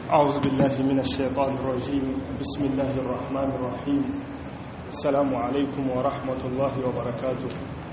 أعوذ بالله من الشيطان الرجيم بسم الله الرحمن الرحيم السلام عليكم ورحمة الله وبركاته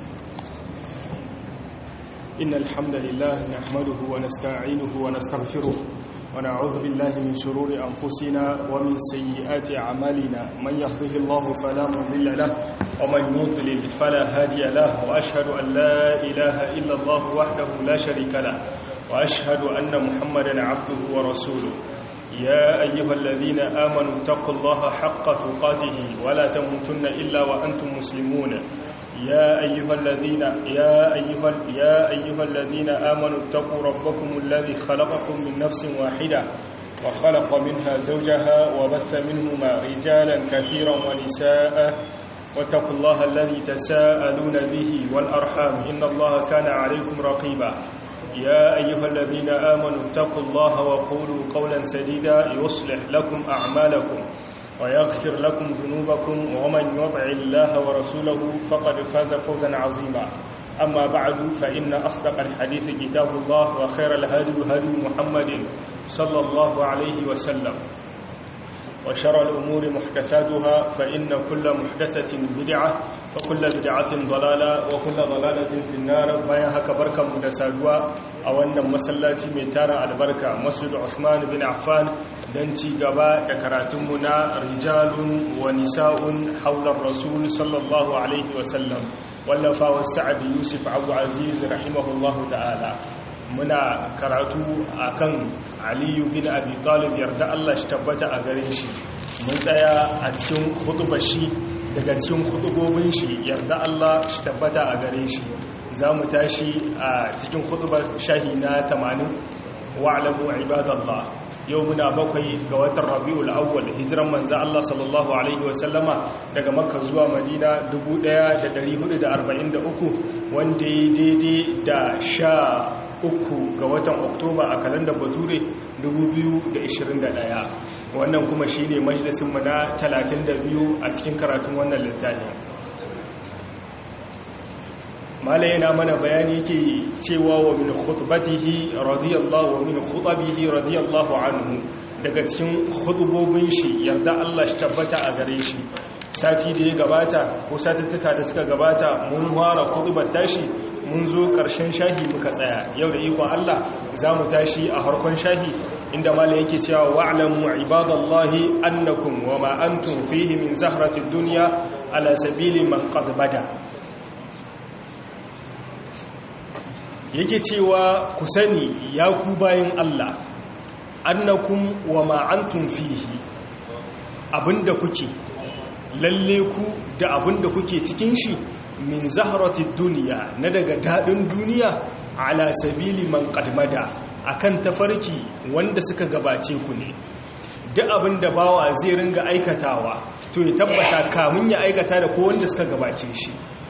إن الحمد لله نحمده ونستعينه ونستغفره ونعوذ بالله من شرور أنفسنا ومن سيئات أعمالنا من يهده الله فلا مضل له ومن يضلل فلا هادي له وأشهد أن لا إله إلا الله وحده لا شريك له وأشهد أن محمدا عبده ورسوله يا أيها الذين آمنوا اتقوا الله حق تقاته ولا تموتن إلا وأنتم مسلمون يا أيها الذين يا أيها يا أيها الذين آمنوا اتقوا ربكم الذي خلقكم من نفس واحدة وخلق منها زوجها وبث منهما رجالا كثيرا ونساء واتقوا الله الذي تساءلون به والأرحام إن الله كان عليكم رقيبا يا أيها الذين آمنوا اتقوا الله وقولوا قولا سديدا يصلح لكم أعمالكم ويغفر لكم ذنوبكم ومن يطع الله ورسوله فقد فاز فوزا عظيما أما بعد فإن أصدق الحديث كتاب الله وخير الهدي هدي محمد صلى الله عليه وسلم وشر الأمور محدثاتها فإن كل محدثة بدعة وكل بدعة ضلالة وكل ضلالة في النار بايا هكا بركة مدسادوا أو أن مسلاتي ميتارا البركة مسجد عثمان بن عفان دنتي قباء يكراتمنا رجال ونساء حول الرسول صلى الله عليه وسلم واللفا والسعد يوسف عبد العزيز رحمه الله تعالى muna karatu akan aliyu bin abi talib yarda Allah shi tabbata a gare shi mun tsaya a cikin hudubar shi daga cikin hudubobin shi yarda Allah shi tabbata a gare shi za mu tashi a cikin hudubar shahi na 80 wa'alamu ibadallah yau muna bakwai ga watan rabi'ul awwal hijiran manzo Allah sallallahu alaihi wasallama daga makka zuwa madina 1443 wanda ya daidai da sha uku ga watan oktoba a kalandar bature 2021 wannan kuma shi ne majalisunmu na 32 a cikin karatun wannan littafi mala yana mana bayani yake cewa wa min khutbatihi radiyallahu wa min khutabihi radiyallahu anhu daga cikin khutubobin shi yarda Allah shi tabbata a gare shi sati da ya gabata ko satuttuka da suka gabata mun fara khutbar tashi mun zo ƙarshen shahi muka tsaya yau da ikon Allah za mu tashi a harkon shahi inda malam yake cewa wa'lamu ibadallahi annakum wa ma antum fihi min zahratid dunya ala sabili man qad bada yake cewa ku sani ya ku bayin Allah annakum wa ma antum fihi abinda kuke lalle ku da abinda kuke cikin shi min zaharatid duniya na daga daɗin duniya ala sabili man qadmada akan tafarki wanda suka gabace ku ne duk abin da bawa zai ringa aikatawa to ya tabbata kamun ya aikata da ko wanda suka gabace shi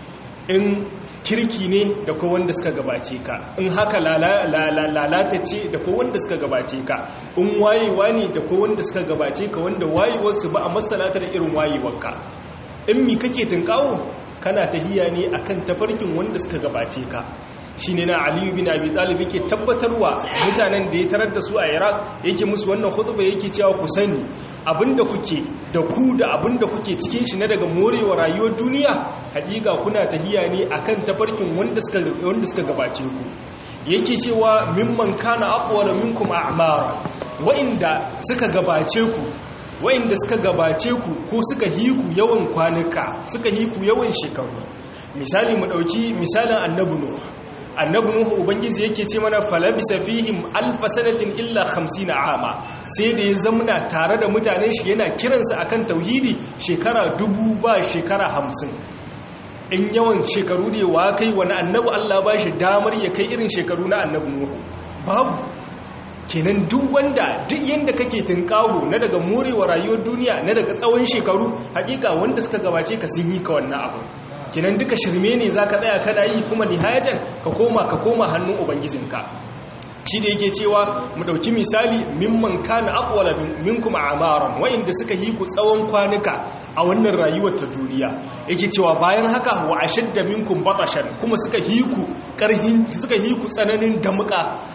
in kirki ne da ko wanda suka gabace ka in haka lalata ce da ko wanda suka gabace ka in wayewa ne da ko wanda suka gabace ka wanda wayewarsu ba a masalata da irin wayewarka in mi kake tunkawo kana tahiya ne akan tafarkin wanda suka gabace ka shine na Aliyu bin Abi Talib yake tabbatarwa mutanen da ya tarar da su a Iraq yake musu wannan khutba yake cewa ku sani abinda kuke da ku da abinda kuke cikin shi na daga morewa rayuwar duniya hakika kuna tahiya ne akan tafarkin wanda suka wanda suka gabace ku yake cewa mimman kana aqwala minkum a'mara wa'inda suka gabace ku wa'inda suka gabace ku ko suka hiku yawan kwanuka suka hiku yawan shekaru misali mu dauki misalin annabi nuh annabi nuh ubangiji yake ce mana falabisa fihim alf sanatin illa 50 ama sai da ya zamna tare da mutanen shi yana kiransu akan tauhidi shekara dubu ba shekara hamsin. in yawan shekaru ne wa kai wani annabi Allah ba shi damar ya kai irin shekaru na annabi nuh babu kenan duk wanda duk yanda kake tunkawo na daga morewa rayuwar duniya na daga tsawon shekaru hakika wanda suka gabace ka sun yi ka wannan abu kenan duka shirme ne zaka tsaya kana yi kuma nihayatan ka koma ka koma hannun ubangijinka shi da yake cewa mu dauki misali mimman kana aqwala minkum a'maran wa'inda suka yi ku tsawon kwanuka a wannan rayuwar ta duniya yake cewa bayan haka wa ashadda minkum batashan kuma suka yi ku karhin suka yi ku tsananin damuka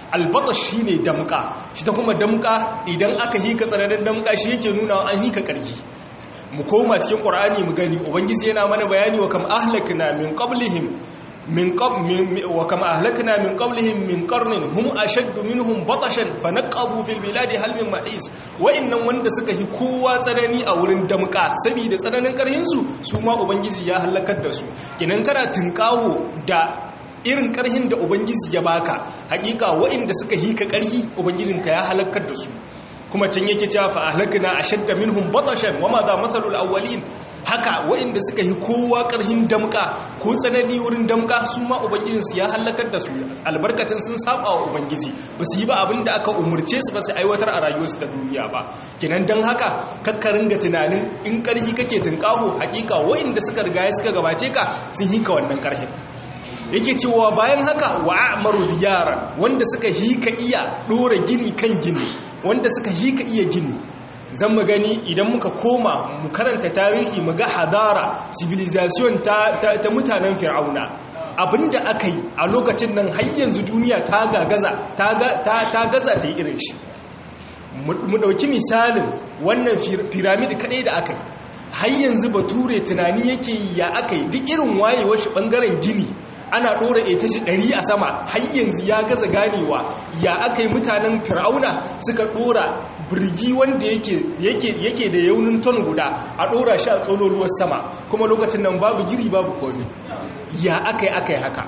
albata shi ne damka shi ta kuma damka idan aka hika tsananin damka shi yake nuna an hika ƙarfi mu koma cikin ƙur'ani mu gani ubangiji yana mana bayani wa kam ahlakna min qablihim min wa kam ahlakna min qablihim min qarnin hum ashaddu minhum batashan fanaqabu fil biladi hal min ma'is wa'annan wanda suka hi kowa tsanani a wurin damka saboda tsananin karhin su su ma ubangiji ya halakar da su kinan kana tinkawo da irin karhin da ubangiji ya baka hakika wa'anda suka hika karhi ubangijinka ya halakar da su kuma can yake cewa fa ahlakna ashadda minhum batashan wama za masalul awwalin haka waɗanda suka yi kowa ƙarhin damka ko tsanani wurin damka su ma ubangijinsu ya hallakar da su albarkacin sun saba wa ubangiji ba su yi ba abin da aka umarce su ba su aiwatar a rayuwarsu da duniya ba kinan don haka kakkarin ga tunanin in ƙarhi kake tunƙaho hakika waɗanda suka riga suka gabace ka sun yi ka wannan ƙarhin yake cewa bayan haka wa a'maru yaran wanda suka hika iya ɗora gini kan gini wanda suka hika iya gini zan mu gani idan muka koma mu karanta tarihi mu ga hadara civilization ta, ta, ta mutanen fir'auna abinda aka yi a lokacin nan har yanzu duniya ta gaza ta, ta gaza ta yi irin shi mu dauki misalin wannan piramid kadai da aka yi har yanzu bature tunani yake ya aka yi duk irin wayewar shi bangaren gini ana ɗora ita shi ɗari a sama har yanzu ya gaza ganewa ya aka yi mutanen fir'auna suka ɗora birgi wanda yake da yaunin ton guda a ɗora shi a tsololuwar sama kuma lokacin nan babu giri babu komi ya aka yi aka yi haka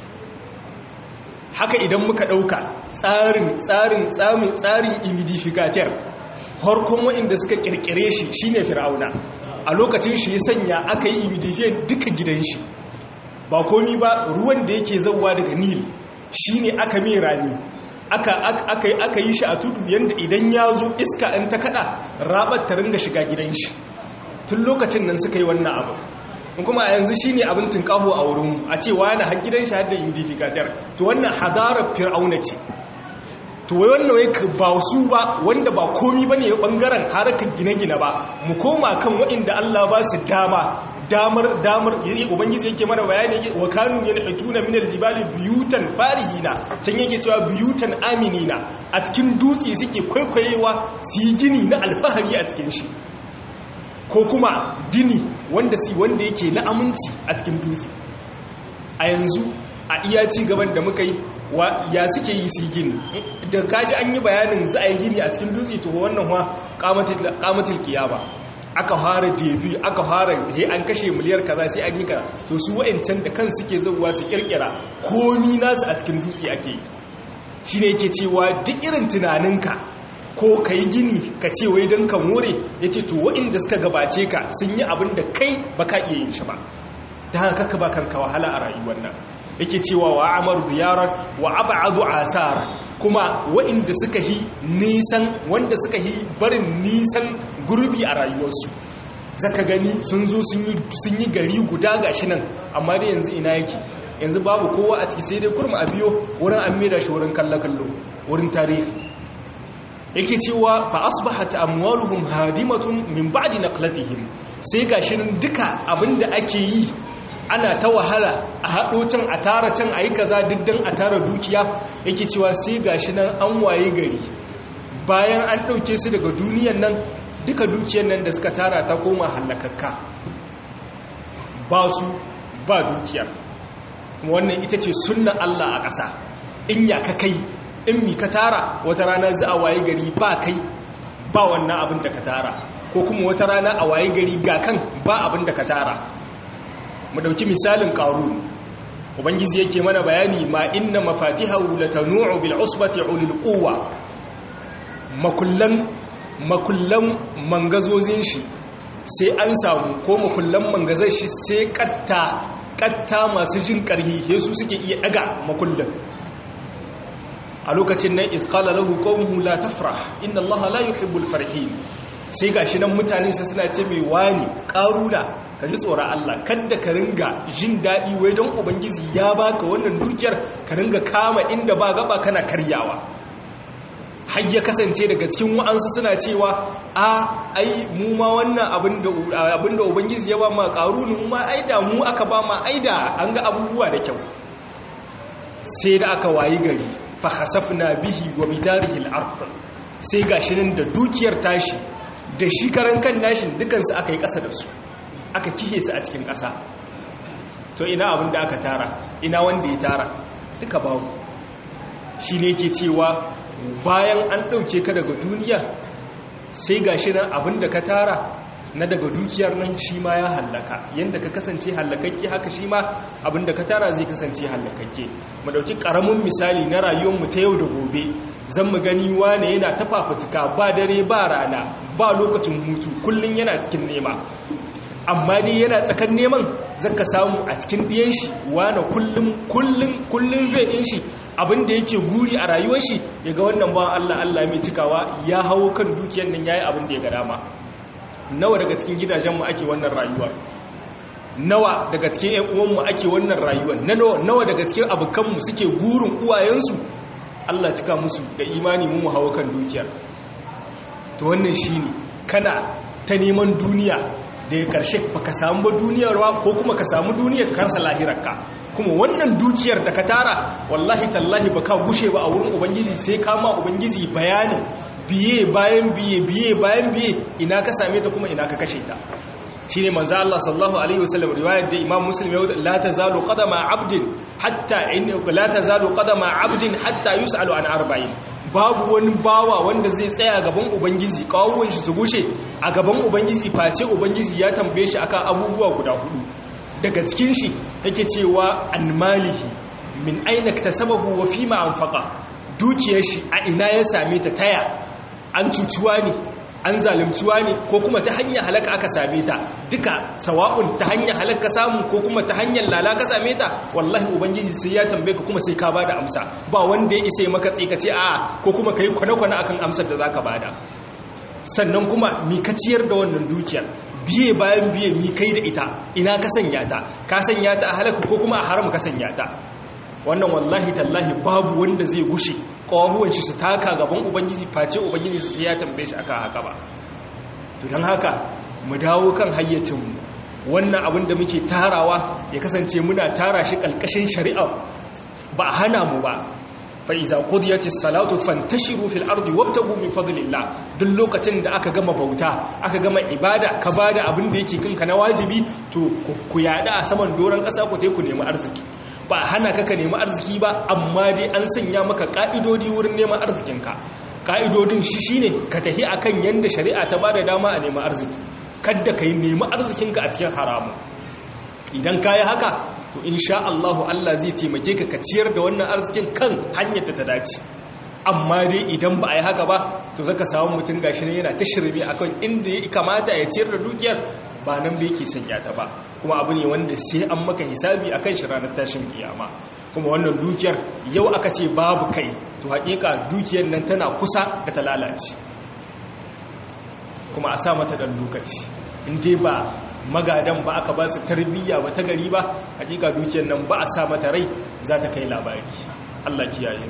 haka idan muka ɗauka tsarin tsarin tsamin tsarin imidificator harkon waɗanda suka ƙirƙire shi shine fir'auna a lokacin shi ya sanya aka yi imidifiyan duka gidan shi ba komi ba ruwan da yake zauwa daga nil shi ne aka mai rami aka yi shi a tudu yadda idan ya zo iska in ta kada rabar ta ringa shiga gidan shi tun lokacin nan suka yi wannan abu kuma a yanzu shi ne abin tunkaho a wurin a ce wani har gidan shi hadda indifikatar to wannan hadarar fir'auna ce to wai wannan wai ba su ba wanda ba komi ba ne bangaren harkar gine-gine ba mu koma kan waɗanda allah ba su dama damar damar ubangiji yake mana bayani yake wa kanu yanhituna min aljibali buyutan farihina can yake cewa buyutan aminina a cikin dutse suke kwaikwayewa su yi gini na alfahari a cikin shi ko kuma gini wanda si wanda yake na aminci a cikin dutse a yanzu a iya ci gaban da muka yi ya suke yi su gini da kaji an yi bayanin za a yi gini a cikin dutse to wannan wa kamatil kiyama aka fara debi aka fara he an kashe miliyar kaza sai an yi ka to su wa'ancan da kan suke zauwa su kirkira komi nasu a cikin dutse ake yi shine yake cewa duk irin tunaninka ko ka yi gini ka ce wai don ka more ya ce to wa'inda suka gabace ka sun yi abin da kai ba ka iya yin shi ba ta haka kaka ba kanka wahala a rayuwar nan yake cewa wa amaru diyarar wa abadu asara kuma wa'inda suka yi nisan wanda suka yi barin nisan gurbi a rayuwarsu zaka gani sun zo sun yi gari guda gashi nan amma da yanzu ina yake yanzu babu kowa a ciki sai dai kurma a biyo wurin an mera shi wurin kallo-kallo wurin tarihi yake cewa fa asbahat amwaluhum hadimatun min ba'di naqlatihim sai gashi nan duka abinda ake yi ana ta wahala a haɗo can a tara can a yi kaza diddan a tara dukiya yake cewa sai gashi nan an waye gari bayan an ɗauke su daga duniyan nan duka dukiyan nan da suka tara ta koma hallakakka ba su ba dukiyar kuma wannan ita ce sunna Allah a ƙasa in ya ka kai in mi ka tara wata rana za a waye gari ba kai ba wannan abin da ka tara ko kuma wata rana a waye gari ga kan ba abin da ka tara mu dauki misalin qarun ubangiji yake mana bayani ma inna mafatihahu latanu'u bil usbati ulil quwwa makullan makullan mangazozin shi sai an samu ko makullan mangazar shi sai katta katta masu jin karhi yesu suke iya daga makullan a lokacin nan isqala lahu qawmuhu la tafrah inna allaha la yuhibbul farihin sai gashi nan mutane sai suna ce mai wani karuna ka ji tsoron Allah kadda ka ringa jin daɗi wai don ubangiji ya baka wannan dukiyar ka ringa kama inda ba gaba kana karyawa har ya kasance daga cikin wa'ansu suna cewa a ai mu ma wannan abinda ubangiji ya ba ma karuni mu ma aida mu aka ba ma aida an ga abubuwa da kyau sai da aka wayi gari fa khasafna bihi wa bidarihi al-ard sai gashi nan da dukiyar tashi da shi karan kan nashin dukansu aka yi ƙasa da su aka kihe su a cikin ƙasa to ina abin da aka tara ina wanda ya tara duka babu shi ne ke cewa bayan an ɗauke ka daga duniya sai ga shi nan abin da ka tara na daga dukiyar nan shi ma ya hallaka yadda ka kasance hallakakke haka shi ma abin da ka tara zai kasance hallakakke mu ɗauki ƙaramin misali na rayuwarmu ta yau da gobe zan mu gani wane yana ta fafutuka ba dare ba rana ba lokacin hutu kullum yana cikin nema amma dai yana tsakan neman zaka samu a cikin ɗiyan shi wane kullum kullum kullum zai ɗin shi abinda yake guri a rayuwar shi ya ga wannan ba Allah Allah mai cikawa ya hawo kan dukiyar nan yayi abin da ya ga dama nawa daga cikin gidajenmu ake wannan rayuwar nawa daga cikin ƴan uwanmu ake wannan rayuwar nawa daga cikin abokanmu suke gurin uwayensu Allah cika musu da imani mu mu hawo kan dukiyar to wannan shine kana ta neman duniya da ya karshe baka samu ba duniyar ko kuma ka samu duniyar karsa lahirarka kuma wannan dukiyar da ka tara wallahi tallahi baka gushe ba a wurin ubangiji sai kama ubangiji bayanin biye bayan biye biye bayan biye ina ka same ta kuma ina ka kashe ta shine manzo Allah sallallahu alaihi wasallam riwayar da Imam Muslim ya la tazalu qadama abdin hatta in la tazalu qadama abdin hatta yusalu an arba'in babu wani bawa wanda zai tsaya gaban ubangiji kawuwan shi su gushe a gaban ubangiji face ubangiji ya tambaye shi akan abubuwa guda hudu daga cikin shi yake cewa an malihi min aina tasabahu wa fima anfaqa dukiyar shi a ina ya same ta taya an cucuwa ne an zalimciwa ne ko kuma ta hanyar halaka aka same ta duka sawa'un ta hanyar halaka samu ko kuma ta hanyar lala ka same ta wallahi ubangiji sai ya tambaye ka kuma sai ka bada amsa ba wanda ya isa maka tsikace a ko kuma kai kwane-kwane akan amsar da zaka bada sannan kuma mi ka ciyar da wannan dukiyar biye bayan biye mi kai da ita ina ka sanya ta ka sanya ta a halaka ko kuma a haram ka sanya ta wannan wallahi tallahi babu wanda zai gushe ƙwahuwan shi su taka gaban ubangiji face ubangiji su ya tambaye shi aka haka ba to don haka mu dawo kan hayyacinmu wannan abin da muke tarawa ya kasance muna tara shi ƙalƙashin shari'a ba a hana mu ba fa'iza kudiyatis salatu fantashiru fil ardi wabtagu min fadlillah duk lokacin da aka gama bauta aka gama ibada ka bada abin da yake kanka na wajibi to ku yada a saman doron ƙasa ku ku nemi arziki ba hana ka ka nemi arziki ba amma dai an sanya maka ka'idodi wurin neman arzikinka ka'idodin shi shine ka tafi akan yanda shari'a ta bada dama a nemi arziki kadda ka yi nemi arzikinka a cikin haramu idan ka yi haka to insha Allahu Allah zai taimake ka ka ciyar da wannan arzikin kan hanyar ta dace amma dai idan ba a yi haka ba to zaka samu mutum gashi ne yana ta shirme akan inda ya kamata ya ciyar da dukiyar ba nan da yake sanya ta ba kuma abu ne wanda sai an maka hisabi akan shi ranar tashin kiyama kuma wannan dukiyar yau aka ce babu kai to hakika dukiyar nan tana kusa da ta lalace kuma a sa mata dan lokaci in dai ba magadan ba aka ba su tarbiyya ba ta gari ba hakika dukiyar nan ba a sa mata rai za ta kai labari Allah kiyaye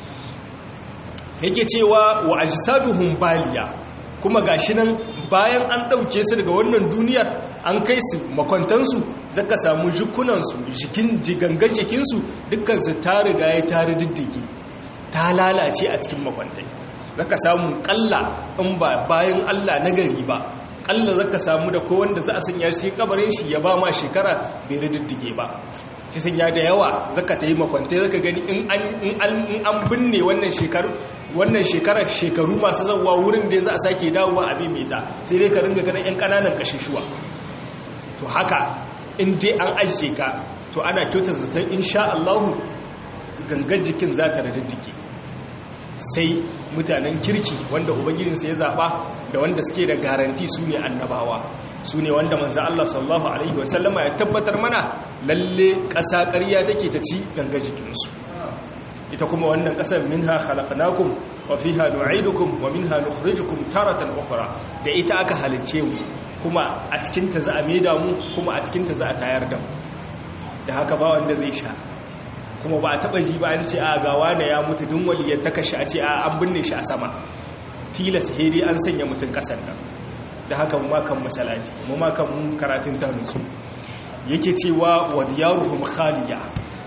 yake cewa wa ajsaduhum baliya kuma gashi nan bayan an ɗauke su daga wannan duniyar an kai su makwantansu zaka samu jikunansu jikin jigangan jikinsu dukkansu ta riga ya tare diddigi ta lalace a cikin makwantai zaka samu kalla in ba bayan Allah na gari ba kalla zaka samu da ko wanda za a sanya shi kabarin shi ya ba ma shekara bai riddige ba ki sanya da yawa zaka ta yi makwantai zaka gani in an binne wannan shekaru wannan shekarar shekaru masu zauwa wurin da za a sake dawowa a mita sai dai ka ringa ganin 'yan kananan kashishuwa to haka in dai an ajiye ka to ana kyautar zaton insha Allahu gangan jikin za ta radiddike sai mutanen kirki wanda ubangijinsa ya zaɓa da wanda suke da garanti su ne annabawa su ne wanda manzan Allah sallallahu Alaihi wasallama ya tabbatar mana lalle ƙasa ƙarya take ta ci gangan jikinsu ita kuma wannan ƙasar minha khalaqnakum wa fiha nu'idukum wa minha nukhrijukum taratan ukhra da ita aka halice mu kuma a cikin ta za a maida mu kuma a cikin ta za a tayar da mu da haka ba wanda zai sha kuma ba a taba ji ba an ce a ga wani ya mutu dun waliyar ta kashi a ce a an binne shi a sama tilas hedi an sanya mutun ƙasar nan da haka mu ma kan masalati mu ma kan karatun ta nutsu yake cewa wa diyaruhum khaliya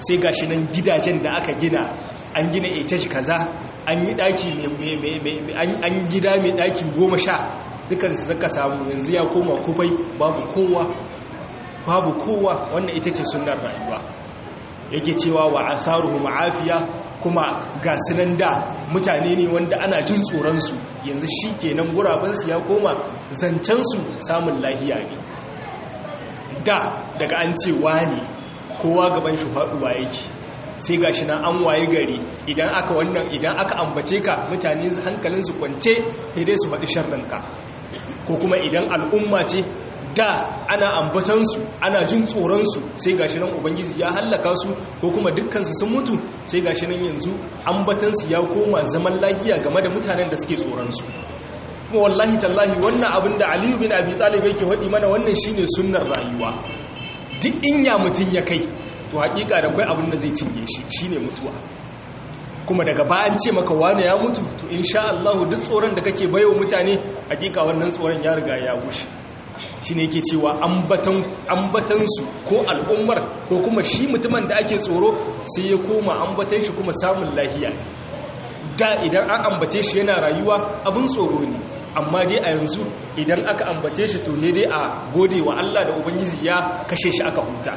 sai gashi nan gidajen da aka gina an gina etage kaza an yi daki an gida mai daki goma sha dukansu zaka samu yanzu ya koma kufai babu kowa babu kowa wannan ita ce sunan rayuwa yake cewa wa asaruhu ma'afiya kuma ga sunan da mutane ne wanda ana jin tsoronsu yanzu shi kenan gurabansu ya koma zancensu samun lahiya ne da daga an ce ne kowa gaban shi faɗuwa yake sai ga shi nan an waye gari idan aka wannan idan aka ambace ka mutane hankalinsu kwance sai dai su faɗi sharrinka ko kuma idan al'umma ce da ana ambatansu ana jin tsoronsu sai gashi nan ubangiji ya hallaka su ko kuma dukkansu sun mutu sai gashi nan yanzu ambatansu ya koma zaman lahiya game da mutanen da suke tsoronsu kuma wallahi tallahi wannan abin da aliyu bin abi talib yake faɗi mana wannan shine sunnar rayuwa duk in ya mutun ya kai to hakika da kai abin da zai cinye shi shine mutuwa kuma daga ba an ce maka wani ya mutu to insha Allah duk tsoron da kake bayo mutane hakika wannan tsoron ya riga ya gushe shi ne ke cewa ambatansu ko al'ummar ko kuma shi mutumin da ake tsoro sai ya koma ambatan shi kuma samun lahiya da idan an ambace shi yana rayuwa abin tsoro ne amma dai a yanzu idan aka ambace shi to dai a gode wa Allah da Ubangiji ya kashe shi aka huta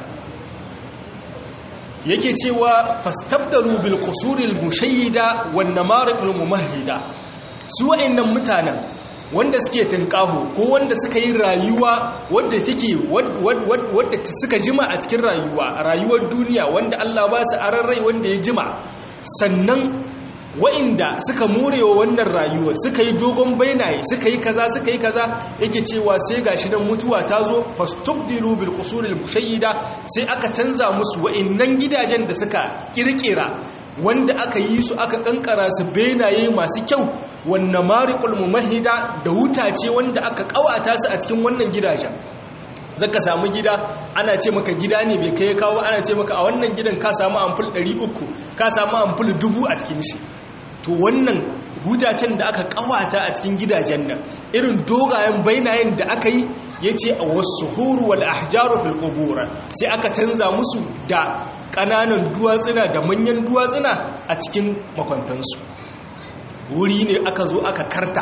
yake cewa fastabdaru bil qusuril mushayyida wan namariqul mumahhida su wa'annan mutanen wanda suke tunƙaho ko wanda suka yi rayuwa wadda take wadda suka jima a cikin rayuwa rayuwar duniya wanda Allah ba su rai wanda ya jima sannan wa'inda suka morewa wannan rayuwa suka yi dogon bainaye suka yi kaza suka yi kaza yake cewa sai gashi nan mutuwa ta zo fastubdilu bil qusuril mushayyida sai aka canza musu wa'innan gidajen da suka kirkira wanda aka yi su aka kankara su benaye masu kyau wannan mariƙul mumahida da wuta ce wanda aka ƙawata su a cikin wannan gidajen zaka samu gida ana ce maka gida ne bai kai kawo ana ce maka a wannan gidan ka samu amful 300 ka samu amful 1000 a cikin shi to wannan hutacen da aka ƙawata a cikin gidajen nan irin dogayen bainayen da aka yi ya ce a wasu huru wal ahjaru fil qubur sai aka canza musu da ƙananan duwatsuna da manyan duwatsuna a cikin makwantansu wuri ne aka zo aka karta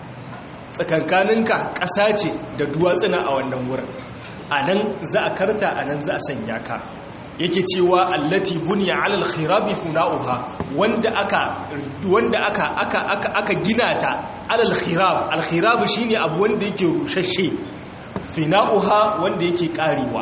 tsakankaninka ƙasa ce da duwatsuna a wannan wurin a nan za a karta a nan za a sanya ka yake cewa allati buniya alal khirabi funa'uha wanda aka wanda aka aka aka aka gina ta alal khirab al khirab shine abu wanda yake rushashe fina'uha wanda yake karewa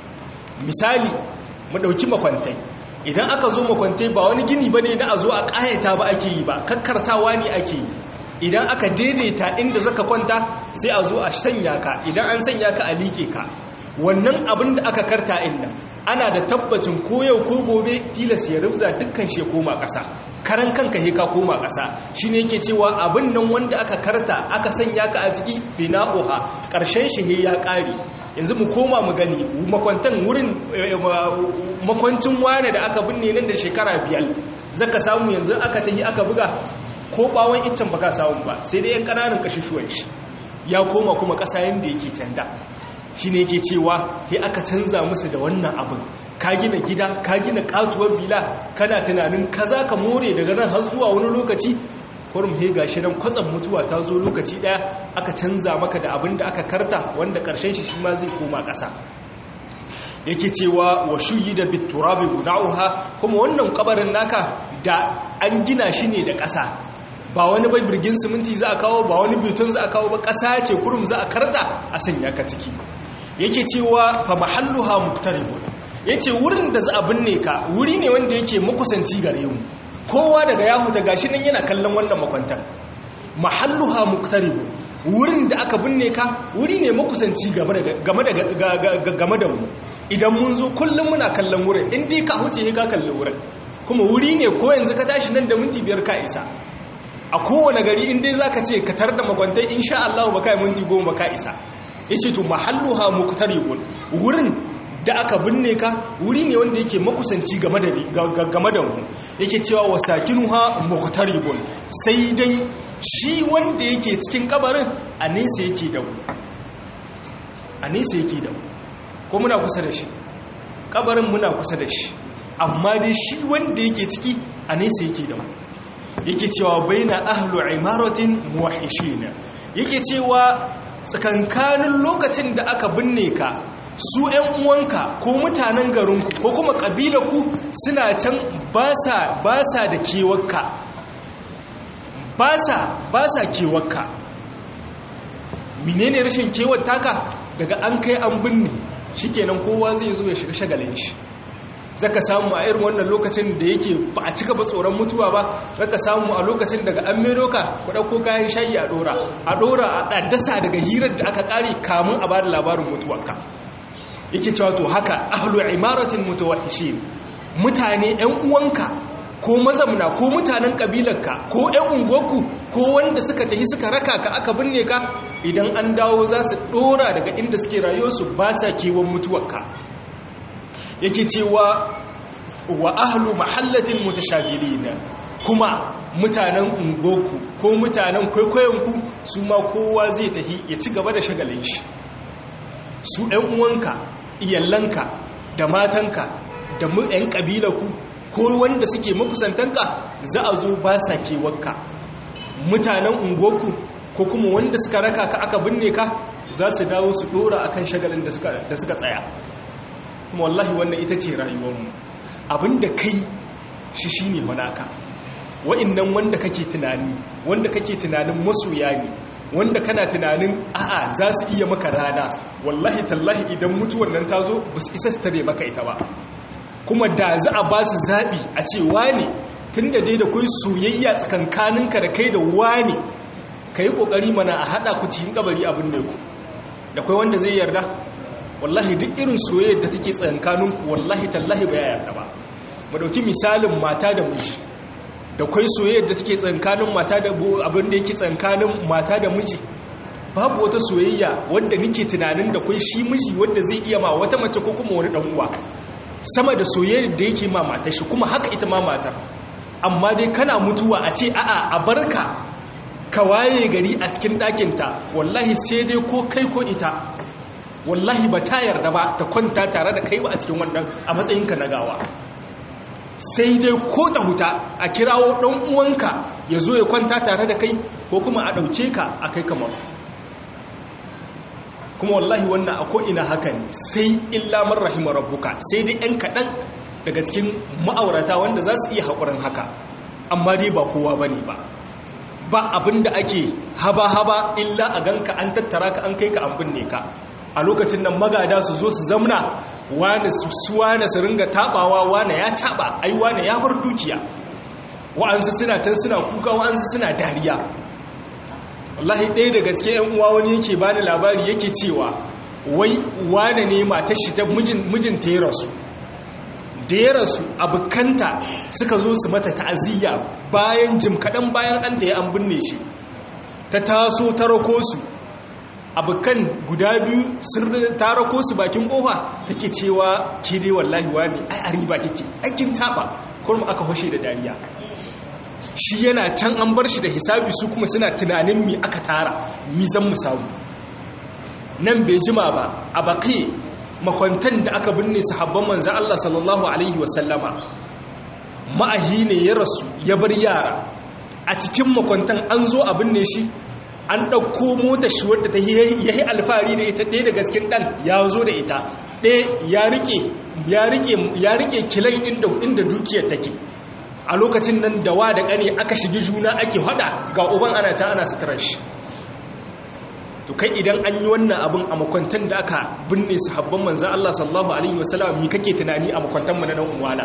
misali mu dauki makwantai idan aka zo makwantai ba wani gini bane na a zo a kayata ba ake yi ba kakkartawa ne ake yi idan aka daidaita inda zaka kwanta sai a zo a sanya ka idan an sanya ka a liƙe ka wannan abin da aka karta inda ana da tabbacin ko yau ko gobe tilas ya rubza dukkan shi koma ƙasa karan kanka he ka koma ƙasa shine yake cewa abin nan wanda aka karta aka sanya ka a ciki fina'uha ƙarshen shi he ya ƙare yanzu mu koma mu gani makwantan wurin makwancin wane da aka binne nan da shekara biyar zaka samu yanzu aka tahi aka buga ko bawon iccen baka samu ba sai dai yan ƙananan kashushuwan shi ya koma kuma ƙasa yanda yake canda shi ne yake cewa ya aka canza musu da wannan abin ka gina gida ka gina katuwar vila kana tunanin ka za ka more daga nan har zuwa wani lokaci kurum he gashi nan kwatsam mutuwa ta zo lokaci daya aka canza maka da abin da aka karta wanda karshen shi shi ma zai koma ƙasa yake cewa wa shuyi da biturabi guna'uha kuma wannan kabarin naka da an gina shi ne da ƙasa ba wani bai birgin siminti za a kawo ba wani beton za a kawo ba ƙasa ce kurum za a karta a sanya ka ciki yake cewa fa mahalluha muktaribun yace wurin da za a binne ka wuri ne wanda yake makusanci gare mu kowa daga ya huta gashi nan yana kallon wannan makwantar mahalluha muktaribun wurin da aka binne ka wuri ne makusanci game da game da mu idan mun zo kullum muna kallon wurin in dai ka huce ka kalli wurin kuma wuri ne ko yanzu ka tashi nan da minti biyar ka isa a kowane gari in dai zaka ce ka tar da makwantai insha Allah ba kai minti goma ka isa yace to mahalluha muqtaribun wurin da aka binne ka wuri ne wanda yake makusanci game da game da mu yake cewa wasakinuha muqtaribun sai dai shi wanda yake cikin kabarin a nesa yake da mu a nesa yake da mu ko muna kusa da shi kabarin muna kusa da shi amma dai shi wanda yake ciki a nesa yake da mu yake cewa baina ahlu imaratin muwahhishin yake cewa tsakankanin lokacin da aka binne ka su ‘yan uwanka ko mutanen garinku ko kuma ku suna can ba sa da kewarka ba sa kewarka menene rashin kewar taka daga an kai an binne shikenan kowa zai zo ya shiga shagalin shi zaka samu a irin wannan lokacin da yake ba a cika ba tsoron mutuwa ba zaka samu a lokacin daga an mero ka ku dauko kayan shayi a dora a dora a dasa daga hirar da aka kare kamun a bada labarin mutuwarka yake cewa to haka ahlu imaratin mutawahhishin mutane ƴan uwanka ko mazamna ko mutanen kabilarka ko ƴan unguwarku ko wanda suka tafi suka raka ka aka binne ka idan an dawo za su dora daga inda suke rayuwarsu ba sa kewan mutuwarka yake cewa wa ahlu mahallatin mutashagilin kuma mutanen ungoku ko mutanen kwaikwayonku su ma kowa zai tahi ya ci gaba da shagalin shi su ɗan uwanka iyallanka da matanka da ‘yan ƙabilaku ko wanda suke makusantanka za a zo ba sa kewarka mutanen ungoku ko kuma wanda suka raka ka aka binne ka za su dawo su ɗora akan shagalin da suka tsaya kuma wallahi wannan ita ce rayuwarmu abinda kai shi shi ne manaka wa'innan wanda kake tunani wanda kake tunanin masoya ne wanda kana tunanin a'a za su iya maka rana wallahi tallahi idan mutuwar nan ta zo ba su isa su tare maka ita ba kuma da za a ba su zaɓi a ce wane tun da dai da kai soyayya tsakankaninka da kai da wane ka yi ƙoƙari mana a haɗa ku cikin kabari abin da ku da kai wanda zai yarda wallahi duk irin soyayyar da take tsakankaninku wallahi tallahi ba ya yarda ba mu dauki misalin mata da miji da kai soyayyar da take tsakankanin mata da abin da yake tsakankanin mata da miji babu wata soyayya wanda nake tunanin da kai shi miji wanda zai iya ma wata mace ko kuma wani dan uwa sama da soyayyar da yake ma matar shi kuma haka ita ma matar amma dai kana mutuwa a ce a'a a barka ka waye gari a cikin ɗakinta wallahi sai dai ko kai ko ita wallahi ba ta yarda ba ta kwanta tare da kai ba a cikin wannan a matsayinka na gawa sai dai ko ta huta a kirawo ɗan uwanka ya zo ya kwanta tare da kai ko kuma a ɗauke ka a kai kamar kuma wallahi wannan a ko'ina haka ne sai illa man rahimar rabbuka sai dai 'yan kaɗan daga cikin ma'aurata wanda za su iya haƙurin haka amma dai ba kowa ba ne ba ba abin da ake haba-haba illa a ganka an tattara ka an kai ka an binne ka a lokacin nan magada su zo su zamna wane su wane su ringa tabawa wane ya taba ai wane ya bar dukiya wa'ansu suna can suna kuka wa'ansu suna dariya wallahi ɗaya daga cikin yan uwa wani yake bani labari yake cewa wai wane ne matar shi ta mijin ta ya rasu da ya rasu abokanta suka zo su mata ta'aziyya bayan jim kaɗan bayan an da ya an binne shi ta taso ta rako su abokan guda biyu sun tara ko su bakin kofa take cewa ke dai wallahi wani ai a riba kike aikin taba kuma aka hoshe da dariya shi yana can an bar shi da hisabi su kuma suna tunanin mi aka tara mi zan mu samu nan bai jima ba a baki makwantan da aka binne sahabban manzan Allah sallallahu alaihi wasallama ma'ahi ne ya rasu ya bar yara a cikin makwantan an zo a binne shi an ɗauko motar shi wadda ta ya yi alfahari da ita ɗaya daga cikin ɗan ya zo da ita ɗaya ya rike kilan inda dukiyar take a lokacin nan da wa da ƙane aka shigi juna ake hada ga uban ana ta ana suturar shi to kai idan an yi wannan abin a makwantan da aka binne sahabban manzan Allah sallallahu alaihi wasallam mi kake tunani a makwantan mu na dan uwana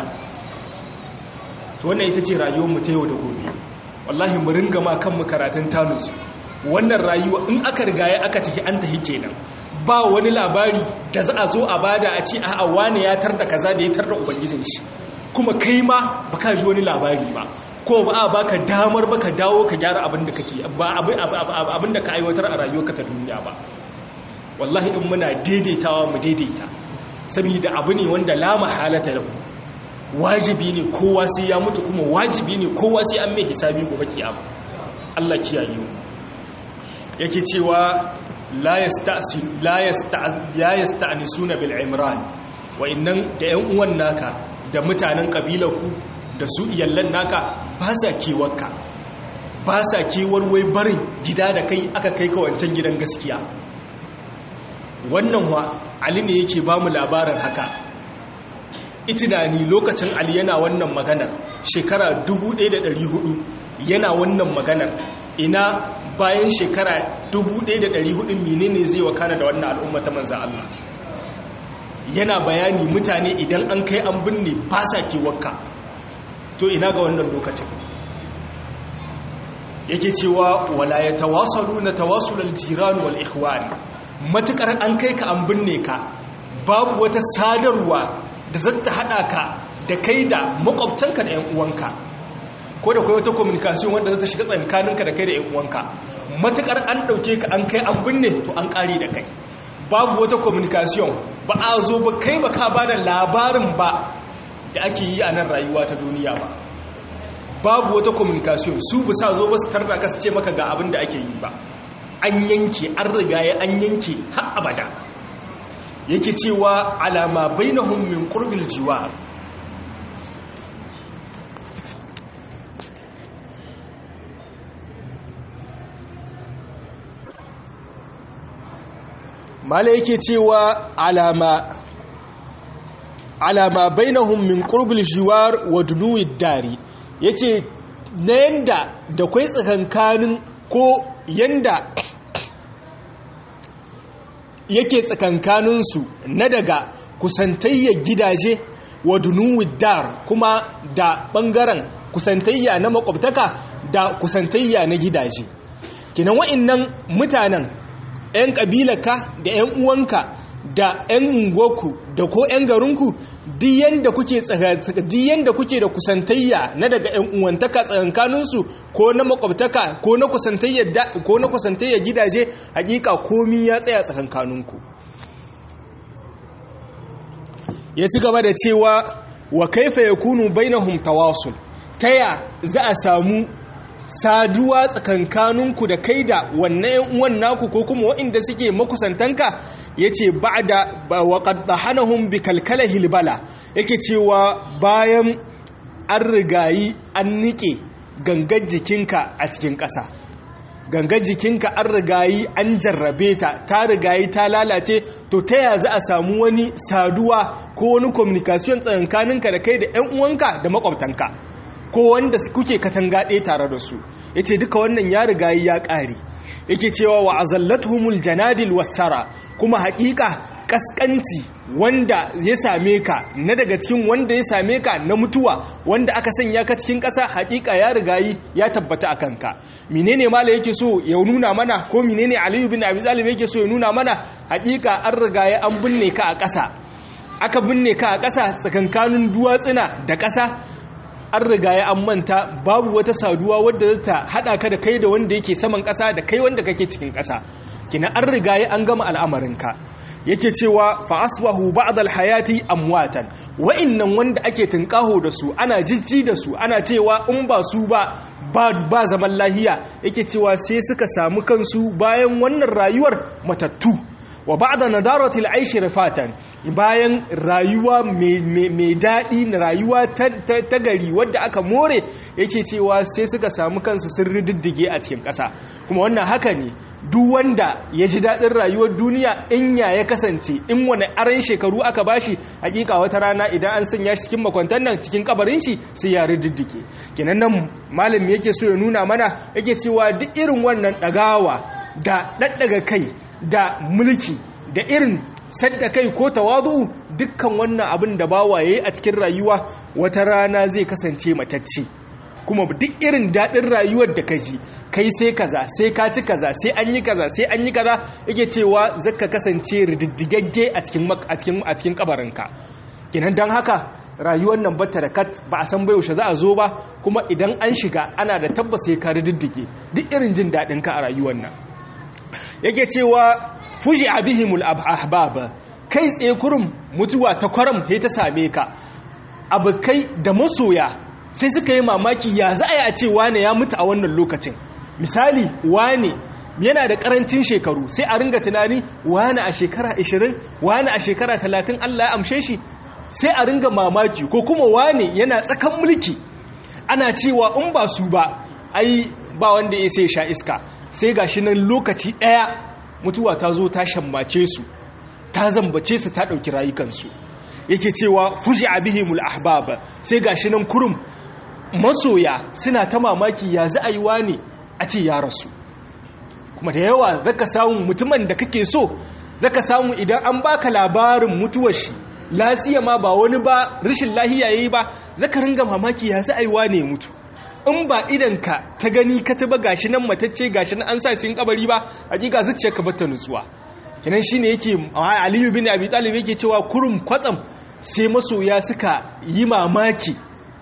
to wannan ita ce rayuwar mu ta yau da gobe wallahi mu ringa ma kanmu karatun tanunsu wannan rayuwa in aka rigaya aka tafi an tafi kenan ba wani labari da za a zo a bada a ce a wane ya tar da kaza da ya tar da ubangijin shi kuma kai ma ba ka ji wani labari ba ko ba a baka damar baka dawo ka gyara abin da kake ba abin da ka aiwatar a rayuwarka ta duniya ba wallahi in muna daidaitawa mu daidaita saboda abu ne wanda la mahalata lahu wajibi ne kowa sai ya mutu kuma wajibi ne kowa sai an mai hisabi gobe kiyama Allah kiyaye mu yake cewa la yasta'nisuna bil imran wa innan da yan uwan naka da mutanen ƙabilarku da su iyallan naka ba sa kewarka ba sa kewar wai barin gida da kai aka kai ka wancan gidan gaskiya wannan wa ali ne yake ba mu labarin haka itinani lokacin ali yana wannan maganar shekara 1400 yana wannan maganar ina bayan shekara 1400 menene zai wakana da wannan al'umma ta manzan Allah yana bayani mutane idan an kai an binne ba sa kewarka to ina ga wannan lokacin yake cewa wala ya tawasalu na tawasulal jiran wal ikhwan matukar an kai ka an binne ka babu wata sadarwa da zata hada ka da kai da makwabtanka da yan uwanka ko da kai wata communication wanda zata shiga tsakaninka da kai da yan uwanka matukar an dauke ka an kai an binne to an kare da kai babu wata communication ba a zo ba kai ba ka bada labarin ba da ake yi a nan rayuwa ta duniya ba babu wata communication su bisa zo ba su tarda ka su ce maka ga abin da ake yi ba an yanke an riga ya an yanke har abada yake cewa alama bainahum min qurbil jiwar mala yake cewa alama alama bainahum min qurbil jiwar wa dunuwid dari yace na yanda da kwai tsakankanin ko yanda yake tsakankaninsu na daga kusantayya gidaje wa dunuwid dar kuma da bangaren kusantayya na makwabtaka da kusantayya na gidaje kinan wa'annan mutanen 'yan ƙabilarka da 'yan uwanka da 'yan unguwarku da ko 'yan garinku diyan da kuke da kusantayya na daga 'yan uwantaka tsakankaninsu ko na makwabtaka ko na kusantayya gidaje hakika komi ya tsaya tsakankaninku ya ci gaba da cewa wa kaifa ya kunu bainahum tawasul taya za a samu saduwa tsakankaninku da kai da wannan yan uwan naku ko kuma waɗanda suke makusantanka yace ba'da wa qad dahanahum bi kalkala hilbala yake cewa bayan an rigayi an nike gangar jikinka a cikin ƙasa gangar jikinka an rigayi an jarrabe ta ta rigayi ta lalace to ta ya za a samu wani saduwa ko wani communication tsakankaninka da kai da yan uwanka da makwabtanka ko wanda kuke katanga ɗaya tare da su ya ce duka wannan ya riga ya ƙare yake cewa wa azallatuhumul janadil wassara kuma haƙiƙa ƙasƙanci wanda ya same ka na daga cikin wanda ya same ka na mutuwa wanda aka sanya ka cikin ƙasa haƙiƙa ya riga ya tabbata a kanka menene mala yake so ya nuna mana ko menene aliyu bin abi talib yake so ya nuna mana haƙiƙa an riga ya an binne ka a ƙasa aka binne ka a ƙasa tsakankanin duwatsuna da ƙasa an riga ya an manta babu wata saduwa wadda za ta haɗa ka da kai da wanda yake saman ƙasa da kai wanda kake cikin ƙasa kina an riga ya an gama al'amarinka yake cewa fa asbahu ba'd al-hayati amwatan wa'annan wanda ake tunkaho da su ana jijji da su ana cewa in ba su ba ba zaman lahiya yake cewa sai suka samu kansu bayan wannan rayuwar matattu wa ba'da nadarati al-aish rifatan bayan rayuwa mai daɗi na rayuwa ta gari wadda aka more yake cewa sai suka samu kansu sun rididdige a cikin ƙasa kuma wannan haka ne duk wanda ya ji daɗin rayuwar duniya in ya ya kasance in wani aran shekaru aka bashi hakika wata rana idan an sanya shi cikin makwantar nan cikin kabarin shi sai ya rididdige kenan nan malami yake so ya nuna mana yake cewa duk irin wannan ɗagawa da ɗaɗɗaga kai da mulki da irin sadda kai ko tawadu dukkan wannan abin da bawa yayi a cikin rayuwa wata rana zai kasance matacce kuma duk irin daɗin rayuwar da ka ji kai sai kaza sai ka ci kaza sai an yi kaza sai an yi kaza yake cewa zaka kasance rididdigagge a cikin a cikin a cikin kabarinka kinan dan haka rayuwar nan bata da kat ba a san bai yaushe za a zo ba kuma idan an shiga ana da tabbas sai ka rididdige duk irin jin daɗin ka a rayuwar nan yake cewa fuji abihimul ahbab kai tsaye kurum mutuwa ta kwaram sai ta same ka abokai da masoya sai suka yi mamaki ya za a yi a ce wane ya mutu a wannan lokacin misali wane yana da karancin shekaru sai a ringa tunani wane a shekara 20 wane a shekara 30 Allah ya amshe shi sai a ringa mamaki ko kuma wane yana tsakan mulki ana cewa in ba su ba ai ba wanda ya sai sha iska sai gashi nan lokaci ɗaya mutuwa ta zo ta shammace su ta zambace su ta ɗauki rayukansu yake cewa fushi abihimul ahbab sai gashi nan kurum masoya suna ta mamaki ya za a yi wane a ce ya rasu kuma da yawa zaka samu mutumin da kake so zaka samu idan an baka labarin mutuwar shi lasiya ma ba wani ba rashin lahiya yayi ba zaka ringa mamaki ya za a yi wane mutu in ba idanka ta gani ka taba gashi nan matacce gashi nan an sa shi kabari ba hakika zuciyarka ba ta nutsuwa kenan shine yake Aliyu bin Abi Talib yake cewa kurum kwatsam sai masoya suka yi mamaki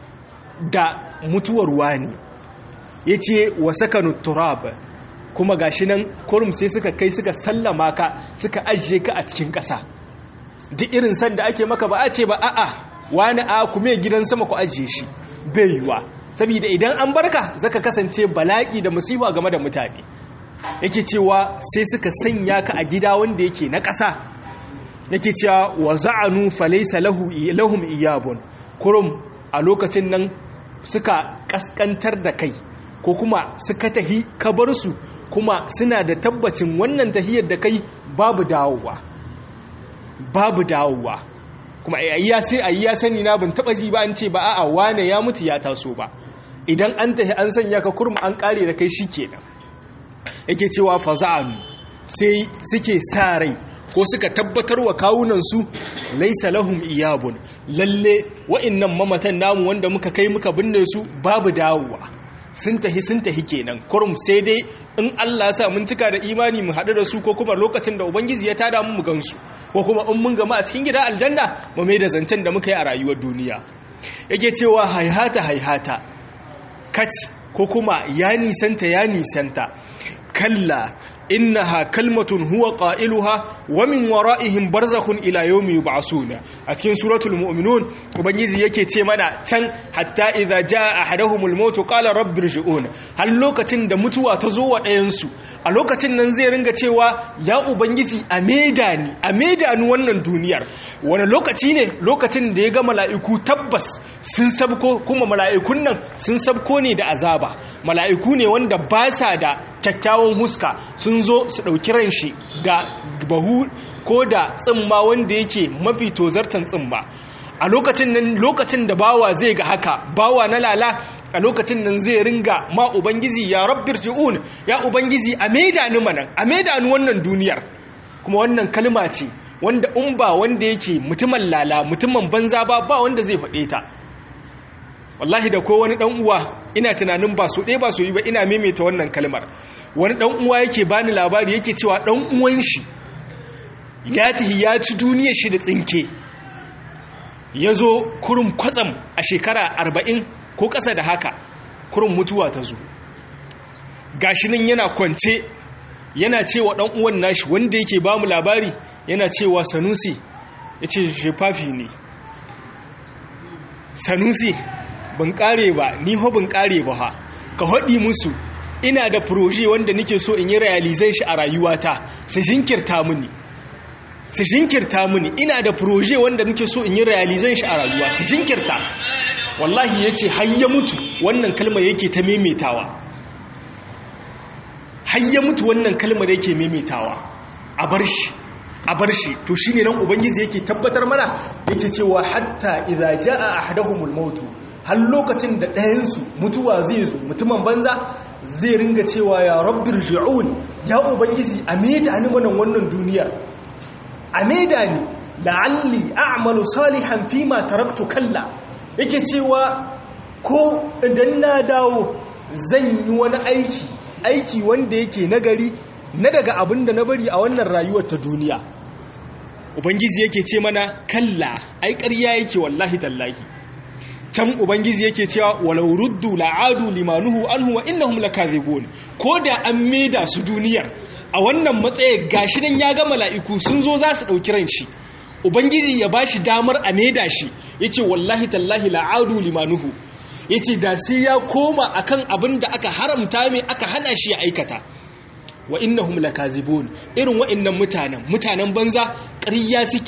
da mutuwar wani yace wa sakanu turab kuma gashi nan kurum sai suka kai suka sallama ka suka ajiye ka a cikin ƙasa duk irin san da ake maka ba a ce ba a'a wani a kuma gidan sama ku ajiye shi bai yiwa saboda idan an barka zaka kasance bala'i da musiba game da mutane yake cewa sai suka sanya ka a gida wanda yake na ƙasa yake cewa wa za'anu falaysa lahu lahum iyabun kurum a lokacin nan suka kaskantar da kai ko kuma suka tahi ka bar su kuma suna da tabbacin wannan tahiyar da kai babu dawowa babu dawowa kuma ayya sai ayya sani na ban taba ji ba an ce ba a'a wane ya mutu ya taso ba idan an tahi an sanya ka kurma an kare da kai shikenan yake cewa faza'an sai suke sa rai ko suka tabbatar wa kawunansu laisa lahum iyabun lalle wa'annan mamatan namu wanda muka kai muka binne su babu dawowa sun tahi sun tahi kenan kurum sai dai in Allah ya sa mun cika da imani mu haɗu da su ko kuma lokacin da ubangiji ya tada mu mu gansu ko kuma in mun gama a cikin gida aljanna mu mai da zancen da muka yi a rayuwar duniya yake cewa haihata haihata kac ko kuma ya nisanta ya nisanta kalla innaha kalmatun huwa qailuha wa min wara'ihim barzakhun ila yawmi yub'asuna a cikin suratul mu'minun ubangiji yake ce mana can hatta idza jaa ahaduhumul maut qala rabbi irji'un har lokacin da mutuwa ta zo wa ɗayan su a lokacin nan zai ringa cewa ya ubangiji a maida ni a maida ni wannan duniyar wani lokaci ne lokacin da ya ga mala'iku tabbas sun sabko kuma mala'ikun nan sun sabko ne da azaba mala'iku ne wanda ba sa da kyakkyawan huska sun zo su ɗauki ran shi da bahu ko da tsimma wanda yake mafi tozartan tsimma a lokacin nan lokacin da bawa zai ga haka bawa na lala a lokacin nan zai ringa ma ubangiji ya rabbir ji'un ya ubangiji a maida ni manan a maida ni wannan duniyar kuma wannan kalma ce wanda in ba wanda yake mutumin lala mutumin banza ba ba wanda zai faɗe ta wallahi da ko wani dan uwa ina tunanin ba so ɗaya ba so yi ba ina maimaita wannan kalmar wani dan uwa yake bani labari yake cewa dan uwan shi ya tahi ya ci duniyar shi da tsinke ya zo kurum kwatsam a shekara arba'in ko ƙasa da haka kurum mutuwa ta zo gashi nan yana kwance yana cewa dan uwan nashi wanda yake ba mu labari yana cewa sanusi ya ce shefafi ne sanusi ban kare ba ni ho ban kare ba ha ka haɗi musu ina da proje wanda nake so in yi realization shi a rayuwata su jinkirta mini su jinkirta mini ina da proje wanda nake so in yi realization shi a rayuwa su jinkirta wallahi yace har ya mutu wannan kalmar yake ta memetawa har ya mutu wannan kalmar yake memetawa a bar shi a bar shi to shine nan ubangiji yake tabbatar mana yake cewa hatta idza jaa ahaduhumul mautu har lokacin da ɗayansu mutuwa zai zo mutumin banza zai ringa cewa ya rabbir ji'un ya ubangiji a maida ni wannan wannan duniyar a maida ni la'alli a'malu salihan fima taraktu kalla yake cewa ko idan na dawo zan yi wani aiki aiki wanda yake nagari na daga abin da na bari a wannan rayuwar ta duniya ubangiji yake ce mana kalla ai ƙarya yake wallahi tallahi can ubangiji yake cewa walau ruddu la'adu limanuhu anhu wa innahum lakazibun ko da an maida su duniyar a wannan matsayin gashi nan ya ga mala'iku sun zo za su dauki ran shi ubangiji ya bashi damar a maida shi yace wallahi tallahi la'adu limanuhu yace da sai ya koma akan abin da aka haramta mai aka hana shi ya aikata wa innahum lakazibun irin wa'annan mutanen mutanen banza ƙarya suke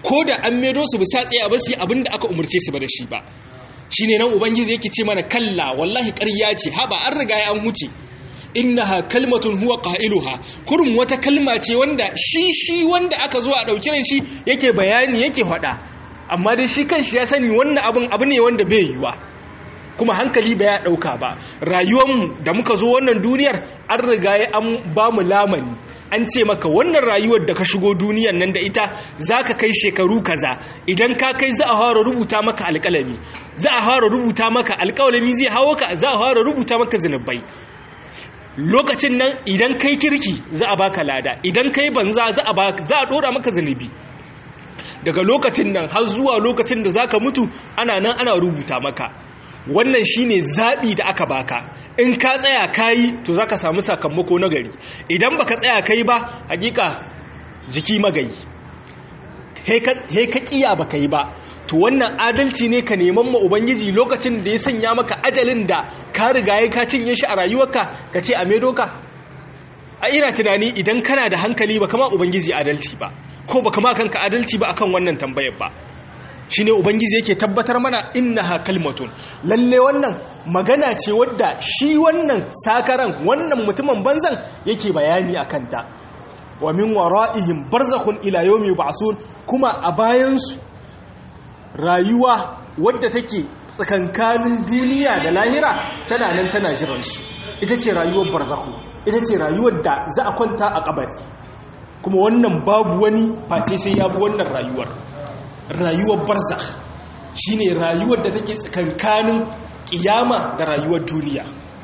ko da an medo su bisa tsaye ba su yi abin da aka umarce su ba da shi ba shine nan ubangiji yake ce mana kalla wallahi ƙarya ce haba an riga an huce innaha kalmatun huwa qailuha kurum wata kalma ce wanda shi shi wanda aka zo a dauki ran shi yake bayani yake faɗa amma dai shi kanshi ya sani wannan abin abu ne wanda bai yiwa kuma hankali ba ya dauka ba rayuwarmu da muka zo wannan duniyar an riga ya an ba mu lamani an ce maka wannan rayuwar da ka shigo duniyar nan da ita za ka kai shekaru kaza idan ka kai za a fara rubuta maka alƙalami za a fara rubuta maka alƙalami zai hawo ka za a fara rubuta maka zunubai lokacin nan idan kai kirki za a baka lada idan kai banza za a za a dora maka zunubi daga lokacin nan har zuwa lokacin da zaka mutu ana nan ana rubuta maka wannan shine zabi da aka baka in ka tsaya kayi to zaka samu sakamako na gari idan baka tsaya kai ba hakika jiki magayi he ka kiya baka yi ba to wannan adalci ne ka neman ma ubangiji lokacin da ya sanya maka ajalin da ka riga ya ka cinye shi a rayuwarka ka ce a medo ka a ina tunani idan kana da hankali ba kama ubangiji adalci ba ko ba kama kanka adalci ba akan wannan tambayar ba shine ubangiji yake tabbatar mana innaha kalmatun lalle wannan magana ce wadda shi wannan sakaran wannan mutumin banzan yake bayani akan ta wa min wara'ihim barzakhun ila yawmi yub'asun kuma a bayansu rayuwa wadda take tsakankanin duniya da lahira tana nan tana jiransu ita ce rayuwar barzakhu ita ce rayuwar da za a kwanta a kabari kuma wannan babu wani face sai ya bi wannan rayuwar rayuwar barzakh shine rayuwar da take tsakankanin kiyama da rayuwar duniya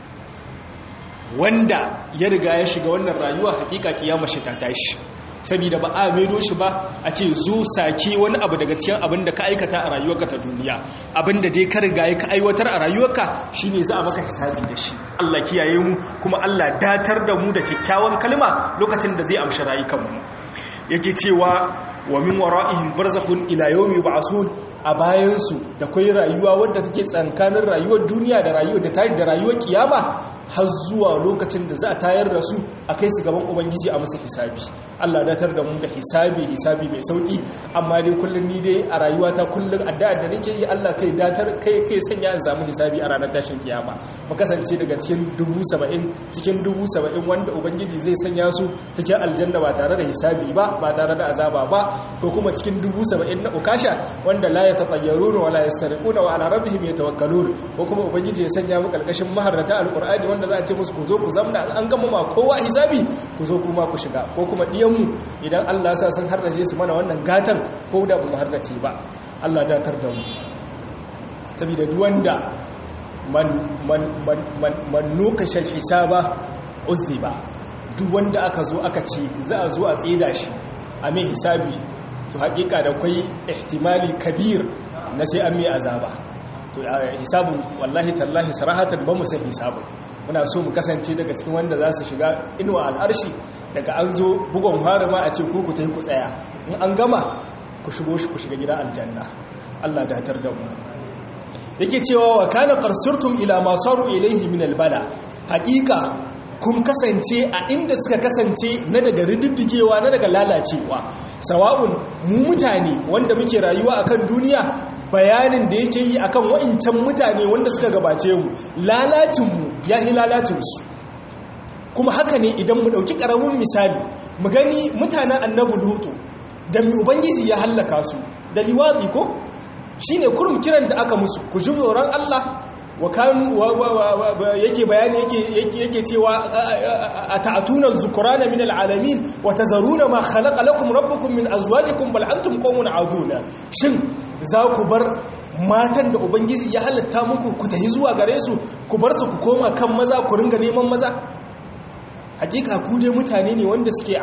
wanda ya riga ya shiga wannan rayuwa hakika kiyama shi ta tashi saboda ba a maido shi ba a ce zo sake wani abu daga cikin abin da ka aikata a rayuwarka ta duniya abin da dai ka riga ya ka aiwatar a rayuwarka shine za a maka hisabi da shi Allah kiyaye mu kuma Allah datar da mu da kyakkyawan kalma lokacin da zai amshi rayukanmu yake cewa wa min wara'ihim barzakhun ila yawmi yub'asun a bayansu da kwai rayuwa wadda take tsankanin rayuwar duniya da rayuwar da tare da rayuwar kiyama har zuwa lokacin da za a tayar da su a kai su gaban ubangiji a musu hisabi Allah datar da mu da hisabi hisabi mai sauki amma dai kullun ni dai a rayuwata kullun addu'a da nake yi Allah kai datar kai kai sanya in samu hisabi a ranar tashin kiyama mu kasance daga cikin dubu saba'in cikin dubu saba'in wanda ubangiji zai sanya su cikin aljanna ba tare da hisabi ba ba tare da azaba ba ko kuma cikin dubu saba'in na ukasha wanda la ya tatayyaruna wala yastariquna wa ala rabbihim yatawakkalun ko kuma ubangiji ya sanya mu karkashin maharrata alqur'ani wanda za a ce musu ku zo ku zamna an gama ma kowa hisabi ku zo kuma ku shiga ko kuma diyan mu idan Allah sa sun harrace su mana wannan gatan ko da ba mu harrace ba Allah datar da mu saboda duk wanda man man man man man nukashal hisaba uzziba duk wanda aka zo aka ce za a zo a tsida shi a mai hisabi to hakika da kwai ihtimali kabir na sai an mai azaba to hisabun wallahi tallahi sarahatan ba mu san hisabun muna so mu kasance daga cikin wanda za su shiga inuwa al'arshi daga an zo bugon harama a ce ku ku ta yi ku tsaya in an gama ku shigo shi ku shiga gida aljanna Allah datar da mu yake cewa wa kana qarsurtum ila ma saru ilayhi min albala haqiqa kun kasance a inda suka kasance na daga rididdigewa na daga lalacewa sawa'un mu mutane wanda muke rayuwa akan duniya bayanin da yake yi akan wa'incan mutane wanda suka gabace mu lalacinmu ya yi lalacinsu kuma haka ne idan mu ɗauki ƙaramin misali mu gani mutanen annabu lutu da ubangiji ya hallaka su da liwazi ko shi ne kurum kiran da aka musu ku ji tsoron allah wa kanu yake bayani yake cewa a ta'atuna zukurana min al'alamin wa tazaruna ma khalaqa lakum rabbukum min azwajikum bal antum qawmun aduna shin za ku bar matan da ubangiji ya halatta muku ku tahi zuwa gare su ku bar su ku koma kan maza ku ringa neman maza hakika ku dai mutane ne wanda suke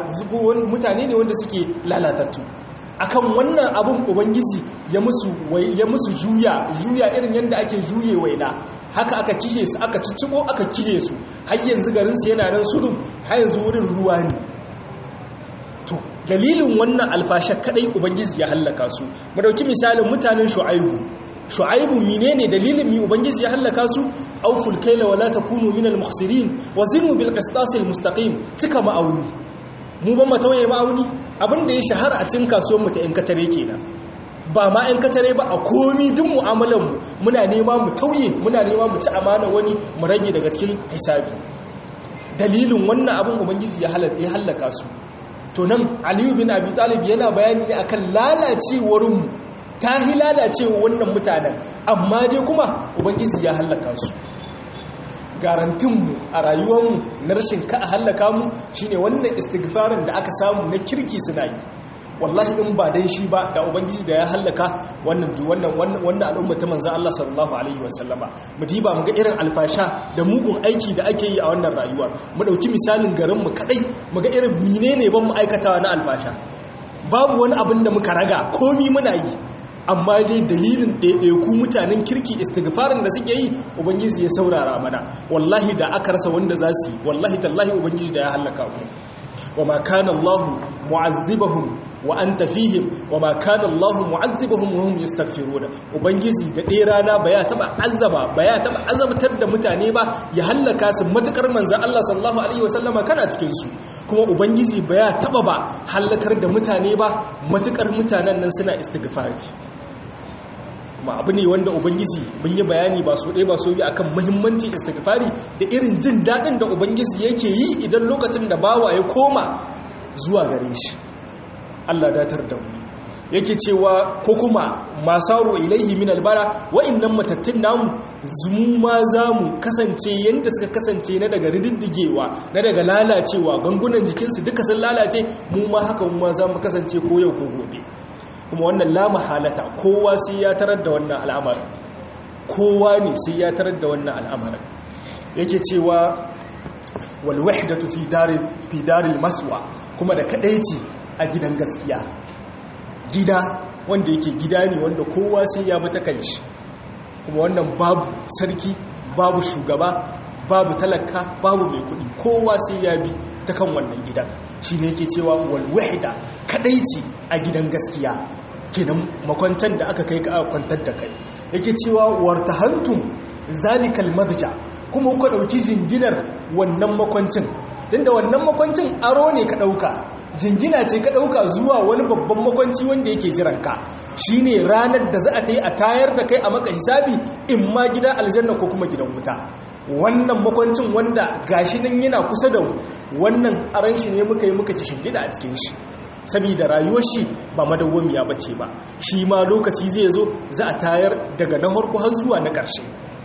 mutane ne wanda suke lalatattu akan wannan abin ubangiji ya musu ya musu juya juya irin yadda ake juye waina haka aka kihe su aka ciccibo aka kihe su har yanzu garin su yana nan sudum har yanzu wurin ruwa ne to dalilin wannan alfasha kadai ubangiji ya hallaka su mu dauki misalin mutanen shu'aibu shu'aibu menene dalilin mi ubangiji ya hallaka su auful kaila wala takunu minal mukhsirin wazinu bil qistas al mustaqim cika ma'auni mu ban matawaye ma'auni abin da ya shahara a cikin kasuwar mu ta yan katare kenan ba ma yan katare ba a komi duk mu'amalar mu muna nema mu tauye muna nema mu ci amana wani mu rage daga cikin hisabi dalilin wannan abin ubangiji ya hallaka su to nan aliyu bin abi talib yana bayani ne akan lalacewar mu ta hi lalacewa wannan mutanen amma dai kuma ubangiji ya hallaka su garantinmu a rayuwarmu na rashin ka a hallaka mu shine wannan istighfarin da aka samu na kirki suna yi wallahi in ba dan shi ba da ubangiji da ya hallaka wannan wannan wannan al'umma ta manzo Allah sallallahu alaihi wasallama mu diba mu ga irin alfasha da mugun aiki da ake yi a wannan rayuwa mu dauki misalin garin mu kadai mu ga irin menene ban mu aikatawa na alfasha babu wani abin da muka raga komi muna yi amma dai dalilin ɗaiɗaiku mutanen kirki istighfarin da suke yi ubangiji ya saurara mana wallahi da aka rasa wanda za su yi wallahi tallahi ubangiji da ya hallaka mu wa ma kana Allah mu'azzibahum wa anta fihim wa ma kana Allah mu'azzibahum wa hum yastaghfiruna ubangiji da ɗaya rana ba ya taba azaba ba ya taba azabtar da mutane ba ya hallaka su matukar manzon Allah sallallahu alaihi wasallama kana cikin su kuma ubangiji ba ya taba ba hallakar da mutane ba matukar mutanen nan suna istighfari kuma abu ne wanda ubangiji mun yi bayani ba so ɗaya ba so biyu akan muhimmanci istighfari da irin jin daɗin da ubangiji yake yi idan lokacin da bawa ya koma zuwa gare shi Allah datar da mu yake cewa ko kuma masaro ilaihi min albara wa'annan matattun namu zumu ma za mu kasance yadda suka kasance na daga rididdigewa na daga lalacewa gangunan jikinsu duka sun lalace mu ma haka mu ma za mu kasance ko yau ko gobe kuma wannan la mahalata kowa sai ya tarar da wannan al'amarin kowa ne sai ya tarar da wannan al'amarin yake cewa wal wahdatu fi daril fi daril maswa kuma da kadaici a gidan gaskiya gida wanda yake gida ne wanda kowa sai ya bi ta kanshi kuma wannan babu sarki babu shugaba babu talaka babu mai kudi kowa sai ya bi ta kan wannan gidan shi ne ke cewa walwahida kadaici a gidan gaskiya kenan makwantar da aka kai ka kwantar da kai yake cewa warta hantun zalikal madja kuma kuka dauki jinginar wannan makwancin tunda wannan makwancin aro ne ka dauka jingina ce ka dauka zuwa wani babban makwanci wanda yake jiranka shine ranar da za a ta yi a tayar da kai a maka hisabi in ma gida aljanna ko kuma gidan wuta wannan makwancin wanda gashi nan yana kusa da mu wannan aran shi ne muka yi muka ci shingida a cikin shi saboda rayuwar shi ba madawwamiya bace ba shi ma lokaci zai zo za a tayar daga na harko har zuwa na ƙarshe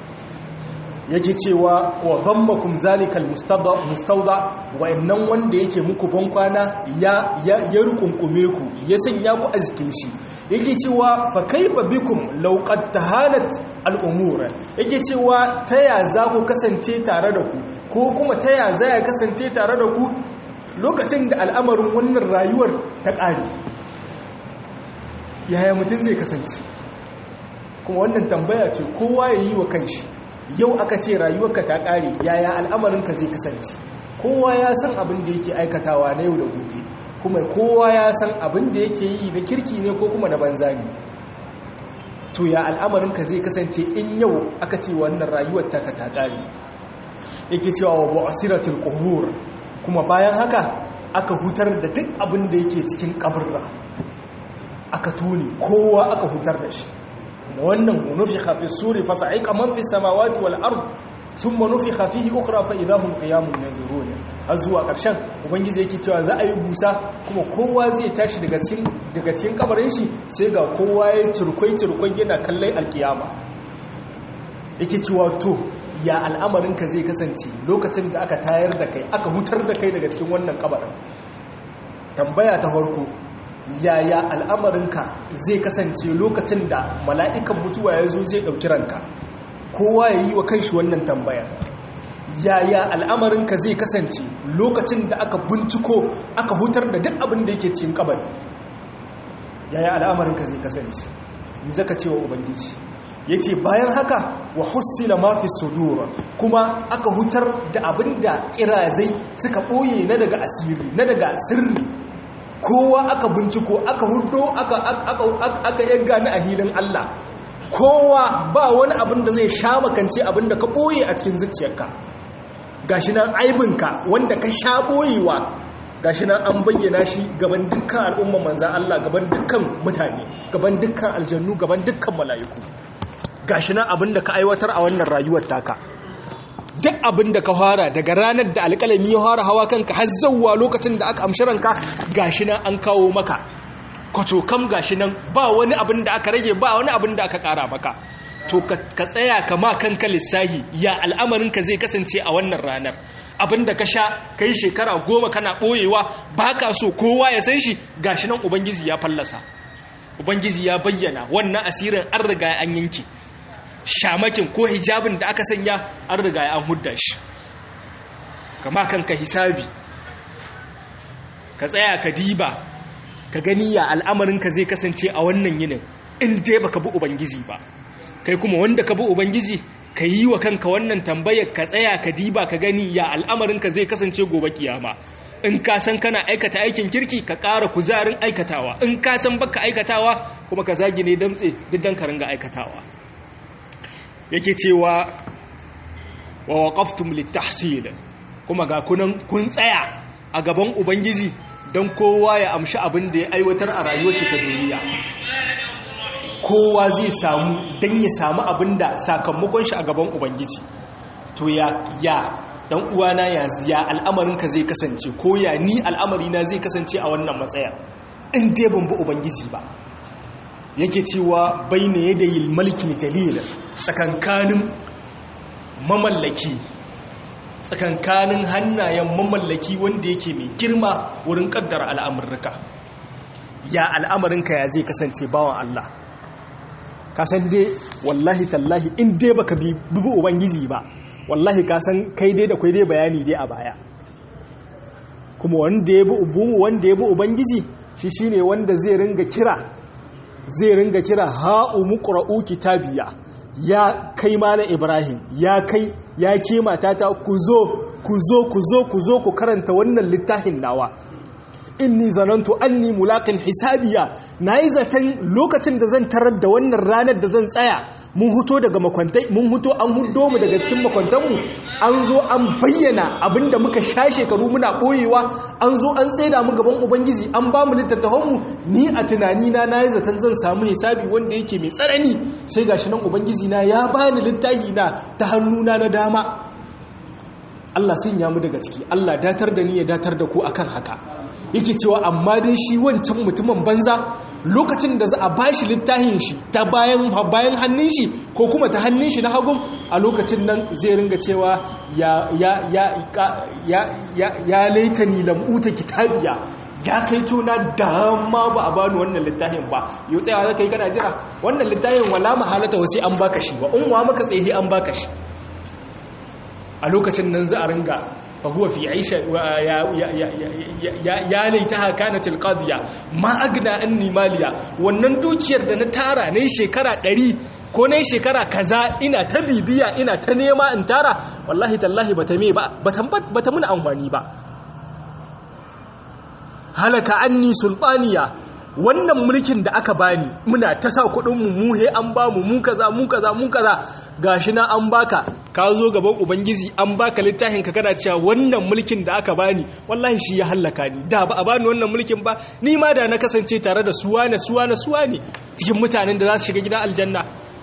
yake cewa wa dhammakum zalikal mustawda wa innan wanda yake muku bankwana ya ya ya rukunkume ku ya sanya ku a jikin shi yake cewa fa kaifa bikum law qad tahanat al umur yake cewa taya za ku kasance tare da ku ko kuma taya za ya kasance tare da ku lokacin da al'amarin wannan rayuwar ta ƙare yaya mutum zai kasance kuma wannan tambaya ce kowa ya yi wa kanshi yau aka ce rayuwarka ta ƙare yaya al'amarinka zai kasance kowa ya san abin da yake aikatawa na yau da gobe kuma kowa ya san abin da yake yi na kirki ne ko kuma na banza ne to ya al'amarinka zai kasance in yau aka ce wannan rayuwar taka ta ƙare yake cewa wa bu'asiratul qubur kuma bayan haka aka hutar da duk abin da yake cikin kaburra aka tuni kowa aka hutar da shi wannan nufikha fi suri fa sa'iqa man fi samawati wal ard thumma nufikha fihi ukhra fa idahum qiyamun yanzurun har zuwa karshen ubangiji yake cewa za a yi busa kuma kowa zai tashi daga cikin daga cikin kabarin shi sai ga kowa ya cirkwai cirkwai yana kallon alkiyama yake cewa to ya al'amarinka zai kasance lokacin da aka tayar da kai aka hutar da kai daga cikin wannan kabarin tambaya ta farko yaya al'amarinka zai kasance lokacin da mala'ikan mutuwa ya zo zai ɗauki ranka kowa ya yi wa kanshi wannan tambaya yaya al'amarinka zai kasance lokacin da aka binciko aka hutar da duk abin da yake cikin kabari yaya al'amarinka zai kasance mi zaka cewa ubangiji ya ce bayan haka wa hussila mafi sudura kuma aka hutar da abin da kirazai suka ɓoye na daga asiri na daga sirri kowa aka binciko aka hudo aka yagga ni a hilin Allah kowa ba wani abin da zai sha makance abin da ka ɓoye a cikin zuciyarka gashi nan aibinka wanda ka sha ɓoyewa gashi nan an bayyana shi gaban dukkan al'umma manzan Allah gaban dukkan mutane gaban dukkan aljannu gaban dukkan mala'iku gashi nan abinda ka aiwatar a wannan rayuwar taka duk abinda ka fara daga ranar da alƙalami ya fara hawa kanka har zawwa lokacin da aka amshi ranka gashi nan an kawo maka kwato kam gashi nan ba wani abin da aka rage ba wani abin da aka ƙara maka to ka tsaya ka ma kanka lissahi ya al'amarinka zai kasance a wannan ranar abinda ka sha kai shekara goma kana ɓoyewa ba ka so kowa ya san shi gashi nan ubangiji ya fallasa ubangiji ya bayyana wannan asirin an riga an yanki shamakin ko hijabin da aka sanya an riga an hudda shi kama kanka hisabi ka tsaya ka diba ka gani ya al'amarinka zai kasance a wannan yinin in dai baka bi ubangiji ba kai kuma wanda ka bi ubangiji ka yi wa kanka wannan tambayar ka tsaya ka diba ka gani ya al'amarinka zai kasance gobe kiyama in ka san kana aikata aikin kirki ka ƙara kuzarin aikatawa in ka san baka aikatawa kuma ka zagi ne damtse duk dan ka ringa aikatawa yake cewa wa waqaftum litahsil kuma ga kunan kun tsaya a gaban ubangiji don kowa ya amshi abin da ya aiwatar a rayuwar shi ta duniya kowa zai samu don ya samu abin da sakamakon shi a gaban ubangiji to ya ya dan uwana ya ya al'amarinka zai kasance ko ya ni al'amarina zai kasance a wannan matsaya in dai ban bi ubangiji ba yake cewa bayna yadayil malikil jalil tsakankanin mamallaki tsakankanin hannayen mamallaki wanda yake mai girma wurin kaddara al'amurka ya al'amarinka ya zai kasance bawan Allah kasan dai wallahi tallahi in dai baka bi ubangiji ba wallahi kasan kai dai da kai dai bayani dai a baya kuma wanda ya bi ubu wanda ya bi ubangiji shi shine wanda zai ringa kira zai ringa kira ha'u muqra'u kitabiya ya kai malam ibrahim ya kai ya ke matata ku zo ku zo ku zo ku zo ku karanta wannan littafin nawa inni zanantu anni mulaqin hisabiya nayi zaton lokacin da zan tarar da wannan ranar da zan tsaya mun huto daga makwantai mun huto an huddo mu daga cikin makwantanmu an zo an bayyana abinda muka sha shekaru muna boyewa an zo an tsaida mu gaban ubangiji an ba mu littattafanmu ni a tunani na nayi zaton zan samu hisabi wanda yake mai tsanani sai gashi nan ubangiji na ya bani littafi na ta hannuna na dama Allah sun ya mu daga ciki Allah datar da ni ya datar da ku akan haka yake cewa amma dai shi wancan mutumin banza lokacin da za a bashi littafin shi ta bayan bayan hannun shi ko kuma ta hannun shi na hagun a lokacin nan zai ringa cewa ya ya ya ya ya ya laitani lam uta kitabiya ya kai tona dama ba a bani wannan littafin ba yau tsayawa zaka yi kana jira wannan littafin wala mahalata wasi an baka shi ba unwa maka tsaye an baka shi a lokacin nan za a ringa fahuwa fi aisha ya laitaha kanatil qadiya ma agna anni maliya wannan dukiyar da na tara ne shekara 100 ko ne shekara kaza ina ta bibiya ina ta nema in tara wallahi tallahi bata me ba bata mun amfani ba halaka anni sultaniya wannan mulkin da aka bani muna ta sa kudinmu mu he an bamu mu kaza mu kaza mu kaza gashi na an baka ka zo gaban ubangiji an baka littafin ka kana cewa wannan mulkin da aka bani wallahi shi ya hallaka ni da ba a bani wannan mulkin ba ni ma da na kasance tare da suwa na suwa na suwa ne cikin mutanen da za su shiga gidan aljanna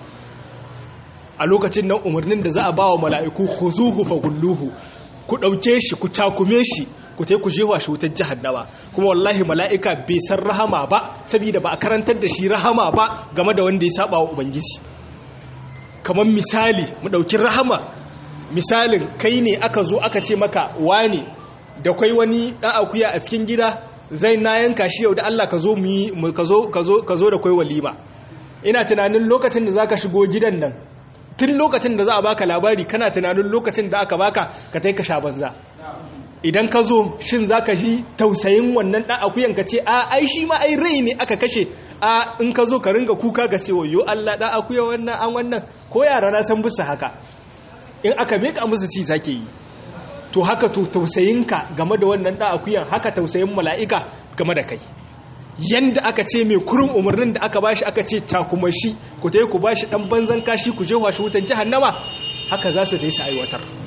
a lokacin nan umarnin da za a ba wa mala'iku khuzuhu fagulluhu ku ɗauke shi ku takume shi ku ta ku jewa shi wutar jahannama kuma wallahi mala'ika bai san rahama ba saboda ba a karantar da shi rahama ba game da wanda ya saba wa ubangiji kamar misali mu ɗauki rahama misalin kai ne aka zo aka ce maka wane da kwai wani ɗan akuya a cikin gida zai na yanka shi yau da Allah ka zo mu yi ka zo da kwai walima ina tunanin lokacin da zaka shigo gidan nan tun lokacin da za a baka labari kana tunanin lokacin da aka baka ka tai ka sha banza idan ka zo shin za ka ji tausayin wannan ɗan akuyan ka ce a ai shi ma ai rai ne aka kashe a in ka zo ka ringa kuka ga cewa yo Allah ɗan akuya wannan an wannan ko yara na san bisa haka in aka meka musu ci sake yi to haka to tausayinka game da wannan ɗan akuyan haka tausayin mala'ika game da kai yanda aka ce mai kurin umarnin da aka bashi aka ce takuma shi ku ta yi ku bashi ɗan banzan kashi ku je washe wutan jahannama haka za su dai su aiwatar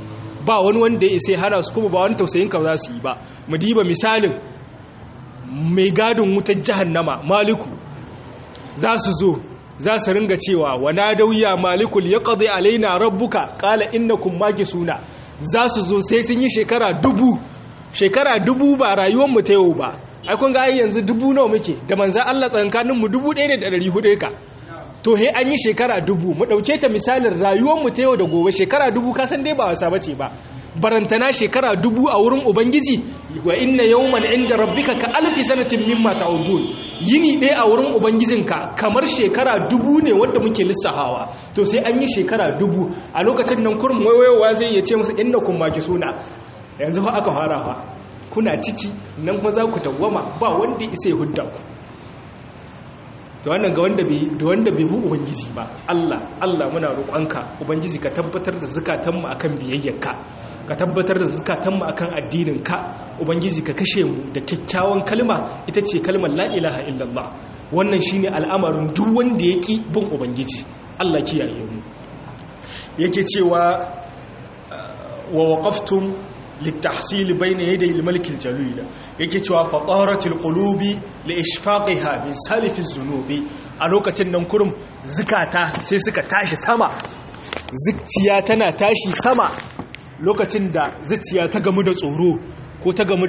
ba wani wanda ya isa hana su kuma ba wani tausayin ka za su yi ba mu diba misalin mai gadin wutar jahannama maliku za su zo za su ringa cewa wana dauya malikul ya ƙazi alaina rabbuka ƙala innakum suna za su zo sai sun yi shekara dubu shekara dubu ba rayuwarmu ta yau ba ai kun ga ai yanzu dubu nawa muke da manzan Allah tsankanin mu dubu ɗaya ne da ɗari hudu ka to he an yi shekara dubu mu ɗauke ta misalin rayuwarmu ta yau da gobe shekara dubu ka san dai ba wasa bace ba barantana shekara dubu a wurin ubangiji wa inna yawman inda rabbika ka alfi sanatin mimma ta'udun yini ɗaya a wurin ubangijinka kamar shekara dubu ne wanda muke lissahawa to sai an yi shekara dubu a lokacin nan kurum wayowa zai iya ce musu inna kun maki suna yanzu fa aka fara fa kuna ciki nan fa za ku tawwama ba wanda isa ya hudda ku to wannan ga wanda bai da wanda bai bu ubangiji ba Allah Allah muna roƙonka ubangiji ka tabbatar da zakatanmu akan biyayyarka ka tabbatar da zukatanmu akan addininka ubangiji ka kashe mu da kyakkyawan kalma ita ce kalmar la ilaha illallah wannan shine al'amarin duk wanda ya ki bin ubangiji Allah kiyaye mu yake cewa wa waqaftum litahsil bayna yaday al-malik al-jalil yake cewa fataratul qulubi li ishfaqiha min salif az-zunubi a lokacin nan kurum zukata sai suka tashi sama zuciya tana tashi sama lokacin da zuciya ta gamu da tsoro ko ta gamu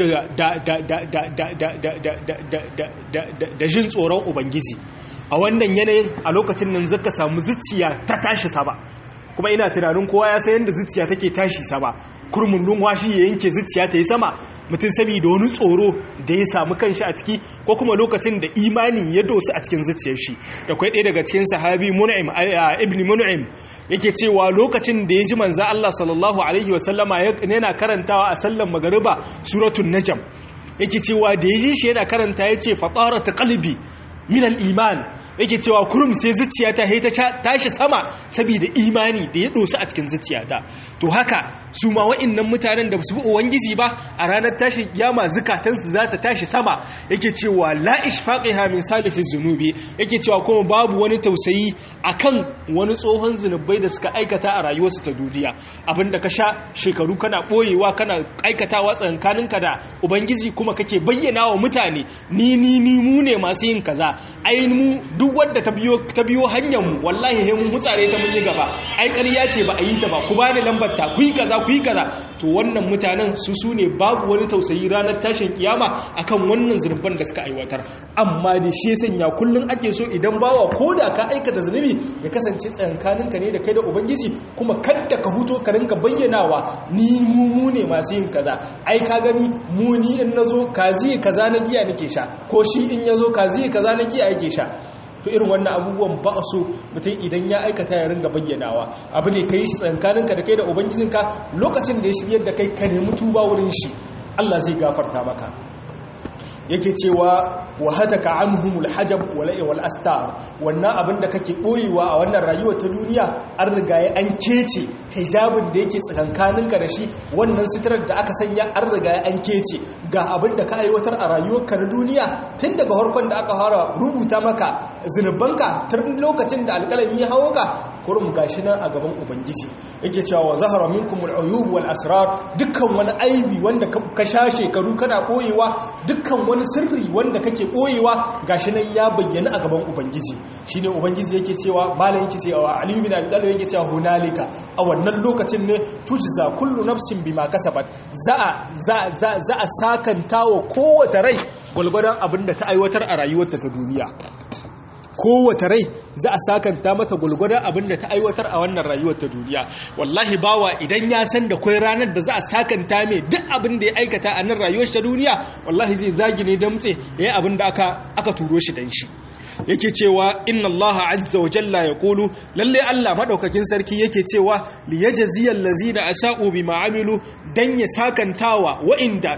da jin tsoron ubangiji a wannan yanayin a lokacin nan zaka samu zuciya ta tashi sama kuma ina tunanin kowa ya san yadda zuciya take tashi sama kurmin lumwashi ya yanke zuciya ta yi sama mutum saboda wani tsoro da ya samu kanshi a ciki ko kuma lokacin da imani ya dosu a cikin zuciyar shi da kwai ɗaya daga cikin sahabi mun'im ibn mun'im yake cewa lokacin da ya ji manzo Allah sallallahu alaihi wasallama yana karantawa a sallan magariba suratul najm yake cewa da ya ji shi yana karanta yace fatarat qalbi min al-iman yake cewa kurum sai zuciya ta haita tashi sama saboda imani da ya dosu a cikin zuciya ta to haka su ma wa'annan mutanen da su bi ubangiji ba a ranar tashin kiyama zukatansu za ta tashi sama yake cewa la ishfaqiha min salifi zunubi yake cewa kuma babu wani tausayi akan wani tsohon zunubai da suka aikata a rayuwarsu ta duniya abinda ka sha shekaru kana boyewa kana aikatawa tsankaninka da ubangiji kuma kake bayyana wa mutane ni ni ni mu ne masu yin kaza ai mu duk wadda ta biyo ta biyo hanyar mu wallahi he mun mutsare ta mun yi gaba ai ƙarya ce ba a yi ta ba ku bani lambar ta ku yi kaza ku yi kaza to wannan mutanen su su ne babu wani tausayi ranar tashin kiyama akan wannan zurban da suka aiwatar amma da shi sanya kullun ake so idan bawa koda ka aikata zunubi ya kasance tsayankaninka ne da kai da ubangiji kuma kadda ka huto ka rinka bayyanawa ni mu mu ne masu yin kaza ai ka gani mu ni in nazo kazi kaza na giya nake sha ko shi in yazo kazi kaza na giya yake sha to irin wannan abubuwan ba a so mutum idan ya aikata ya ringa bayyanawa abu ne ka yi shi tsankaninka da kai da ubangijinka lokacin da ya shiryar da kai ka nemi tuba wurin shi Allah zai gafarta maka yake cewa wa hataka anhumul hajab wal wal astar wannan abin da kake boyewa a wannan rayuwa ta duniya an riga ya an kece hijabin da yake tsakankaninka da shi wannan sitirar da aka sanya an riga ya an kece ga abin da ka aiwatar a rayuwarka na duniya tun daga harkon da aka fara rubuta maka zinubanka tun lokacin da alƙalami ya hawo ka kurum gashi nan a gaban ubangiji yake cewa wa zahara minkum al-uyub wal asrar dukkan wani aibi wanda ka sha shekaru kana boyewa dukkan wani sirri wanda kake boyewa gashi nan ya bayyana a gaban ubangiji shine ubangiji yake cewa malam yake cewa ali bin abi talib yake cewa hunalika a wannan lokacin ne tujza kullu nafsin bima kasabat za za za za a sakantawa kowace rai gulgudan abinda ta aiwatar a rayuwarta ta duniya kowace rai za a sakanta mata gulgudan abinda ta aiwatar a wannan rayuwar ta duniya wallahi bawa idan ya san da kwai ranar da za a sakanta mai duk abin da ya aikata a nan rayuwar ta duniya wallahi zai zagi ne damtse yayin abin da aka aka turo shi dan shi yake cewa inna allaha azza wa jalla yaqulu lalle Allah madaukakin sarki yake cewa li yajziyal ladzina asa'u bima amilu dan ya sakantawa wa'inda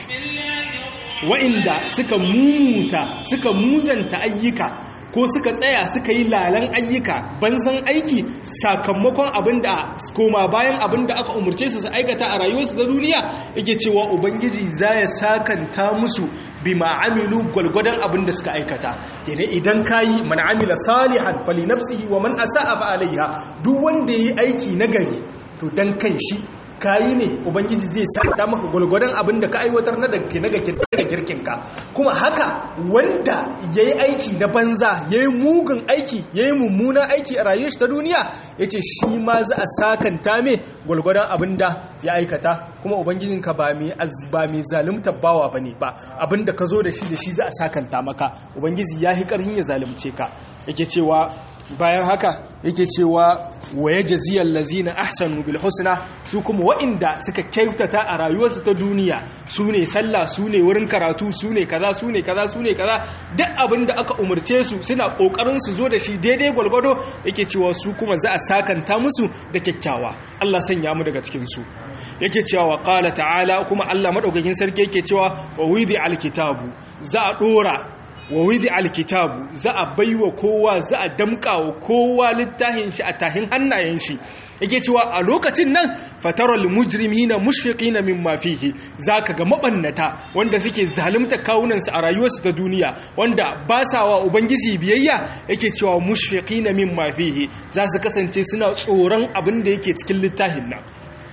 wa'inda suka mumuta suka muzanta ayyuka ko suka tsaya suka yi lalan ayyuka banzan aiki sakamakon abin da koma bayan abin da aka umarce su su aikata a rayuwarsu da duniya yake cewa ubangiji za ya sakanta musu bi ma'amilu gwalgwadon abin da suka aikata idan idan ka yi man amila salihan fali nafsihi wa man asa'a fa alaiha duk wanda yayi aiki nagari to dan kan shi kayi ne ubangiji zai santa maka gwalgwadon abin da ka aiwatar na daga girkinka kuma haka wanda ya yi aiki na banza ya yi mugun aiki ya yi mummunan aiki a rayuwar shi ta duniya ya ce shi ma za a sakanta mai gwalgwadon abin da ya aikata kuma ubangijinka ba mai zalimta bawa ba ne ba abin da ka zo da shi da shi za a sakanta maka ubangiji ya yi ƙarhin ya zalimce ka yake cewa bayan haka yake cewa waye jaziyar lazina ahsanu bil husna su kuma wa'inda suka kyautata a rayuwarsu ta duniya su ne sallah su ne wurin karatu su ne kaza su ne kaza su ne kaza duk abin da aka umarce su suna kokarin su zo da shi daidai gwalgwado yake cewa su kuma za a sakanta musu da kyakkyawa Allah sanya mu daga cikin su yake cewa wa qala ta'ala kuma Allah madaukakin sarki yake cewa wa widi alkitabu za a dora wa widi alkitabu za a baiwa kowa za a damka wa kowa littafin shi a tahin hannayen shi yake cewa a lokacin nan fataral mujrimina mushfiqina mimma fihi zaka ga mabannata wanda suke zalunta kawunansu a rayuwarsu ta duniya wanda ba sa wa ubangiji biyayya yake cewa mushfiqina mimma fihi za su kasance suna tsoron abin da yake cikin littafin nan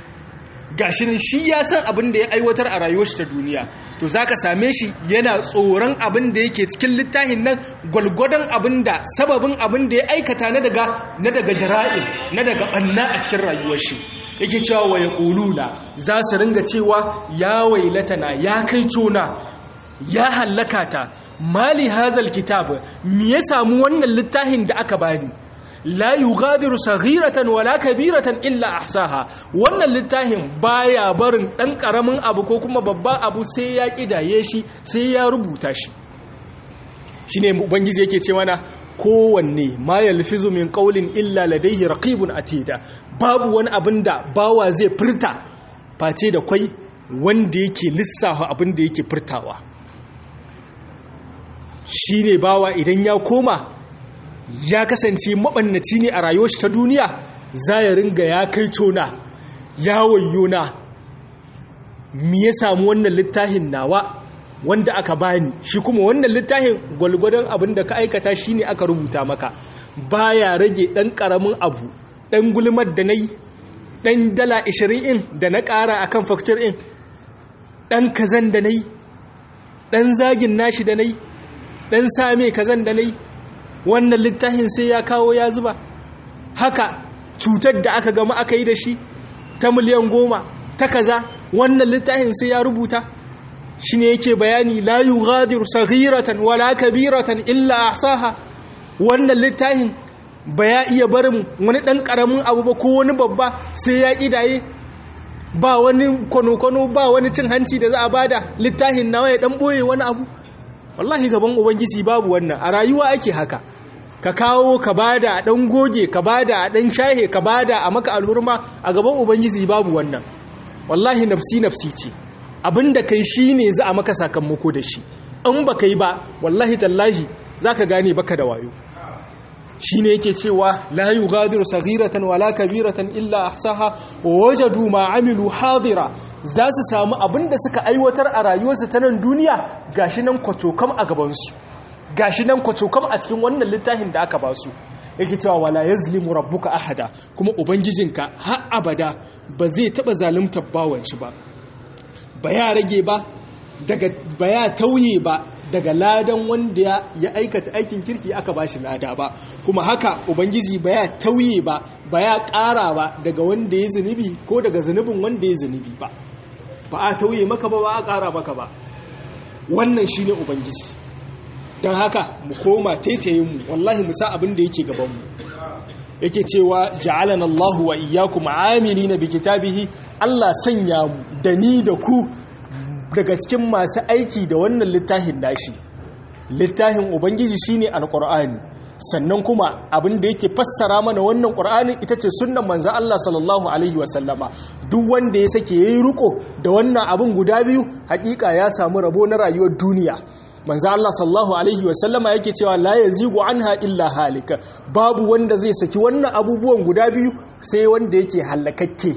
gashin shi ya san abin da ya aiwatar a rayuwar shi ta duniya to zaka same shi yana tsoron abin da yake cikin littafin nan gwalgwadon abin da sababin abin da ya aikata na daga na daga jara'in na daga banna a cikin rayuwar shi yake cewa wa yaquluna za su ringa cewa ya wailatana ya kai cona ya hallaka ta mali hazal kitab me ya samu wannan littafin da aka bani la yughadiru saghiratan wala kabiratan illa ahsaha wannan littafin baya barin dan karamin abu ko kuma babban abu sai ya kidaye shi sai ya rubuta shi shine ubangiji yake ce mana kowanne ma yalfizu min qawlin illa ladayhi raqibun atida babu wani abin da bawa zai furta face da kwai wanda yake lissafa abin da yake furtawa shine bawa idan ya koma ya kasance maɓannaci ne a rayuwar shi ta duniya za ya ringa ya kai cona ya wayyona me ya samu wannan littafin nawa wanda aka bani shi kuma wannan littafin gwalgwadon abin da ka aikata shi ne aka rubuta maka baya rage ɗan ƙaramin abu ɗan gulmar da na yi ɗan dala 20 in da na ƙara a kan fakcir in ɗan kazan da na yi ɗan zagin nashi da na yi ɗan same kazan da na yi wannan littafin sai ya kawo ya zuba haka cutar da aka gama aka yi da shi ta miliyan goma ta kaza wannan littafin sai ya rubuta shi ne yake bayani la yughadiru saghiratan wala kabiratan illa ahsaha wannan littafin ba ya iya barin wani ɗan ƙaramin abu ba ko wani babba sai ya ƙidaye ba wani kwano-kwano ba wani cin hanci da za a bada littafin nawa ya ɗan ɓoye wani abu wallahi gaban ubangiji babu wannan a rayuwa ake haka ka kawo ka bada a dan goge ka bada a dan shahe ka bada a maka alurma a gaban ubangiji babu wannan wallahi nafsi nafsi ce abinda kai shine za a maka sakamako da shi in baka yi ba wallahi tallahi zaka gane baka da wayo shine yake cewa la yughadiru saghiratan wala kabiratan illa ahsaha wa wajadu ma amilu hadira za su samu abinda suka aiwatar a rayuwarsu ta nan duniya gashi nan kwatokam a gaban su gashi nan kwatokam a cikin wannan littafin da aka ba su yake cewa wala yazlimu rabbuka ahada kuma ubangijinka har abada ba zai taba zalunta bawan shi ba ba ya rage ba daga ba ya tauye ba daga ladan wanda ya aikata aikin kirki aka ba shi lada ba kuma haka ubangiji ba ya tauye ba ba ya ƙara ba daga wanda ya zunubi ko daga zunubin wanda ya zunubi ba ba a tauye maka ba ba a ƙara maka ba wannan shi ne ubangiji don haka mu koma taitaye mu wallahi mu sa abin da yake gabanmu yake cewa ja'alana Allahu wa iyyakum amilina bi kitabihi Allah sanya mu da ni da ku daga cikin masu aiki da wannan littafin nashi littafin ubangiji shine alqur'ani sannan kuma abin da yake fassara mana wannan qur'ani ita ce sunnan manzon Allah sallallahu alaihi wasallama duk wanda ya sake yayi riko da wannan abin guda biyu hakika ya samu rabo na rayuwar duniya manzo Allah sallallahu alaihi wasallama yake cewa la yazigu anha illa halika babu wanda zai saki wannan abubuwan guda biyu sai wanda yake halakakke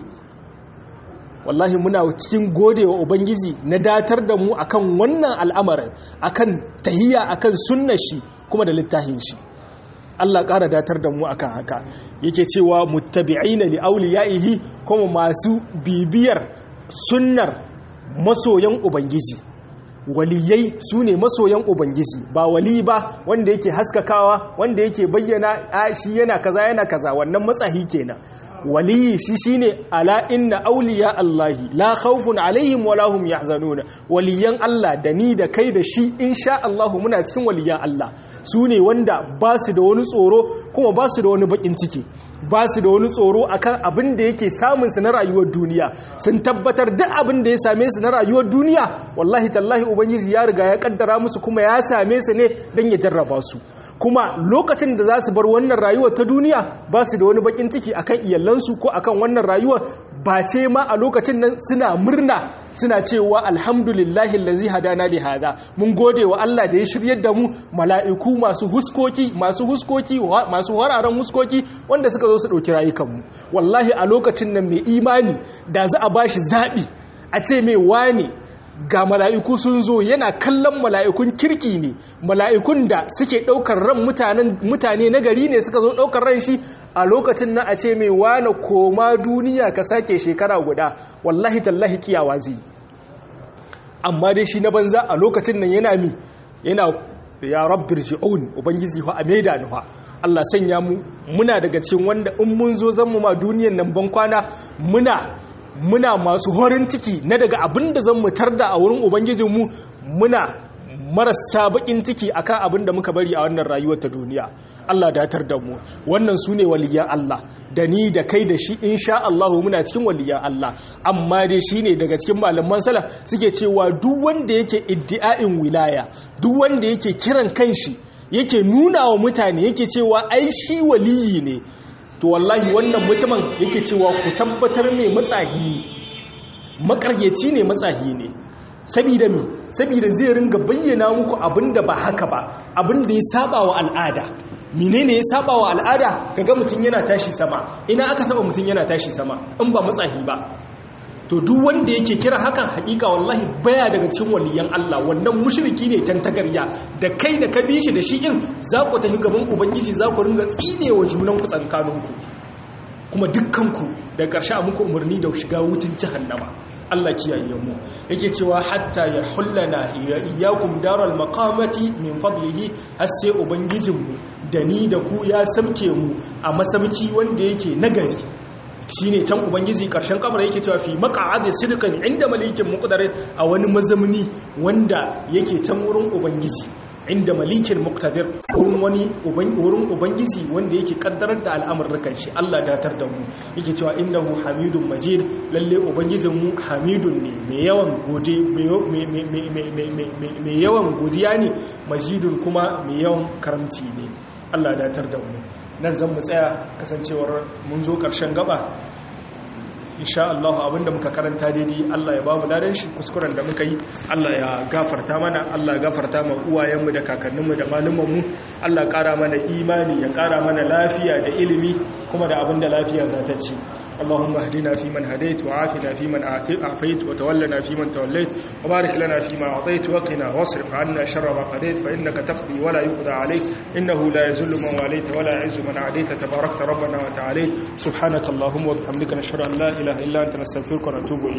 wallahi muna cikin godewa ubangiji na datar da mu akan wannan al'amarin akan tahiyya akan sunnar shi kuma da littafin shi Allah ƙara datar da mu akan haka yake cewa muttabi'ina li awliyaihi kuma masu bibiyar sunnar masoyan ubangiji waliyai su ne masoyan ubangiji ba wali ba wanda yake haskakawa wanda yake bayyana a shi yana kaza yana kaza wannan matsahi kenan waliyi shi shine ala inna auliya Allahi la khawfun alaihim wala hum yahzanun waliyan Allah da ni da kai da shi insha Allah muna cikin waliyan Allah su ne wanda ba su da wani tsoro kuma ba su da wani bakin ciki ba su da wani tsoro akan abin da yake samun su na rayuwar duniya sun tabbatar duk abin da ya same su na rayuwar duniya wallahi tallahi ubangiji ya riga ya kaddara musu kuma ya same su ne dan ya jarraba su kuma lokacin da za su bar wannan rayuwar ta duniya ba su da wani bakin ciki akan iyalansu ko akan wannan rayuwar ba ce ma a lokacin nan suna murna suna cewa alhamdulillahi allazi hadana li hada mun gode wa Allah da ya shiryar da mu mala'iku masu huskoki masu huskoki masu wararen huskoki wanda suka zo su dauki rayukan mu wallahi a lokacin nan mai imani da za a bashi zabi a ce mai wane ga mala'iku sun zo yana kallon mala'ikun kirki ne mala'ikun da suke ɗaukar ran mutane na gari ne suka zo ɗaukar ran shi a lokacin na a ce mai wane koma duniya ka sake shekara guda wallahi tallahi kiyawa zai amma dai shi na banza a lokacin nan yana mi yana ya rabbir ji'un ubangiji fa a maida ni fa Allah sanya mu muna daga cikin wanda in mun zo zan mu ma duniyan nan ban kwana muna muna masu horin ciki na daga abin da zan mutar da a wurin ubangijinmu muna marasa bakin ciki akan abin da muka bari a wannan rayuwar ta duniya Allah datar da mu wannan su ne waliyan Allah da ni da kai da shi insha Allah muna cikin waliyan Allah amma dai shi ne daga cikin malaman sala suke cewa duk wanda yake iddi'a'in wilaya duk wanda yake kiran kanshi yake nuna wa mutane yake cewa ai shi waliyi ne to wallahi wannan mutumin yake cewa ku tabbatar mai matsahi ne makaryaci ne matsahi ne sabida mi sabida zai ringa bayyana muku abinda ba haka ba abinda ya saba wa al'ada menene ya saba wa al'ada kaga mutum yana tashi sama ina aka taba mutum yana tashi sama in ba matsahi ba to duk wanda yake kira hakan hakika wallahi baya daga cikin waliyan Allah wannan mushriki ne tantagarya da kai da ka bi shi da shi in za ku tafi gaban ubangiji za ku ringa tsine wa junan ku tsankaninku kuma dukkanku da ƙarshe a muku umarni da shiga wutin jahannama Allah kiyaye mu yake cewa hatta ya hullana iyyakum daral maqamati min fadlihi har sai ubangijinmu da ni da ku ya samke mu a masamki wanda yake nagari shine can ubangiji karshen kamar yake cewa fi maq'adi sidqan inda malikin muqdar a wani mazamni wanda yake can wurin ubangiji inda malikin muqtadir wurin wani wurin ubangiji wanda yake kaddarar da al'amuran shi Allah datar da mu yake cewa innahu hamidun majid lalle ubangijin mu hamidun ne mai yawan gode mai yawan godiya ne majidun kuma mai yawan karamci ne Allah datar da mu nan zan mu tsaya kasancewar mun zo ƙarshen gaba insha Allah abinda muka karanta daidai Allah ya bamu ladan shi kuskuren da muka yi Allah ya gafarta mana Allah ya gafarta ma uwayenmu da kakanninmu da malumanmu Allah ƙara mana imani ya ƙara mana lafiya da ilimi kuma da abinda lafiya za ta ci اللهم اهدنا فيمن هديت وعافنا فيمن عافيت وتولنا فيمن توليت وبارك لنا فيما أعطيت وقنا واصرف عنا شر ما قضيت فإنك تقضي ولا يقضى عليك إنه لا يذل من واليت ولا يعز من عاديت تباركت ربنا وتعاليت سبحانك اللهم وبحمدك نشهد أن لا إله إلا أنت نستغفرك ونتوب إليك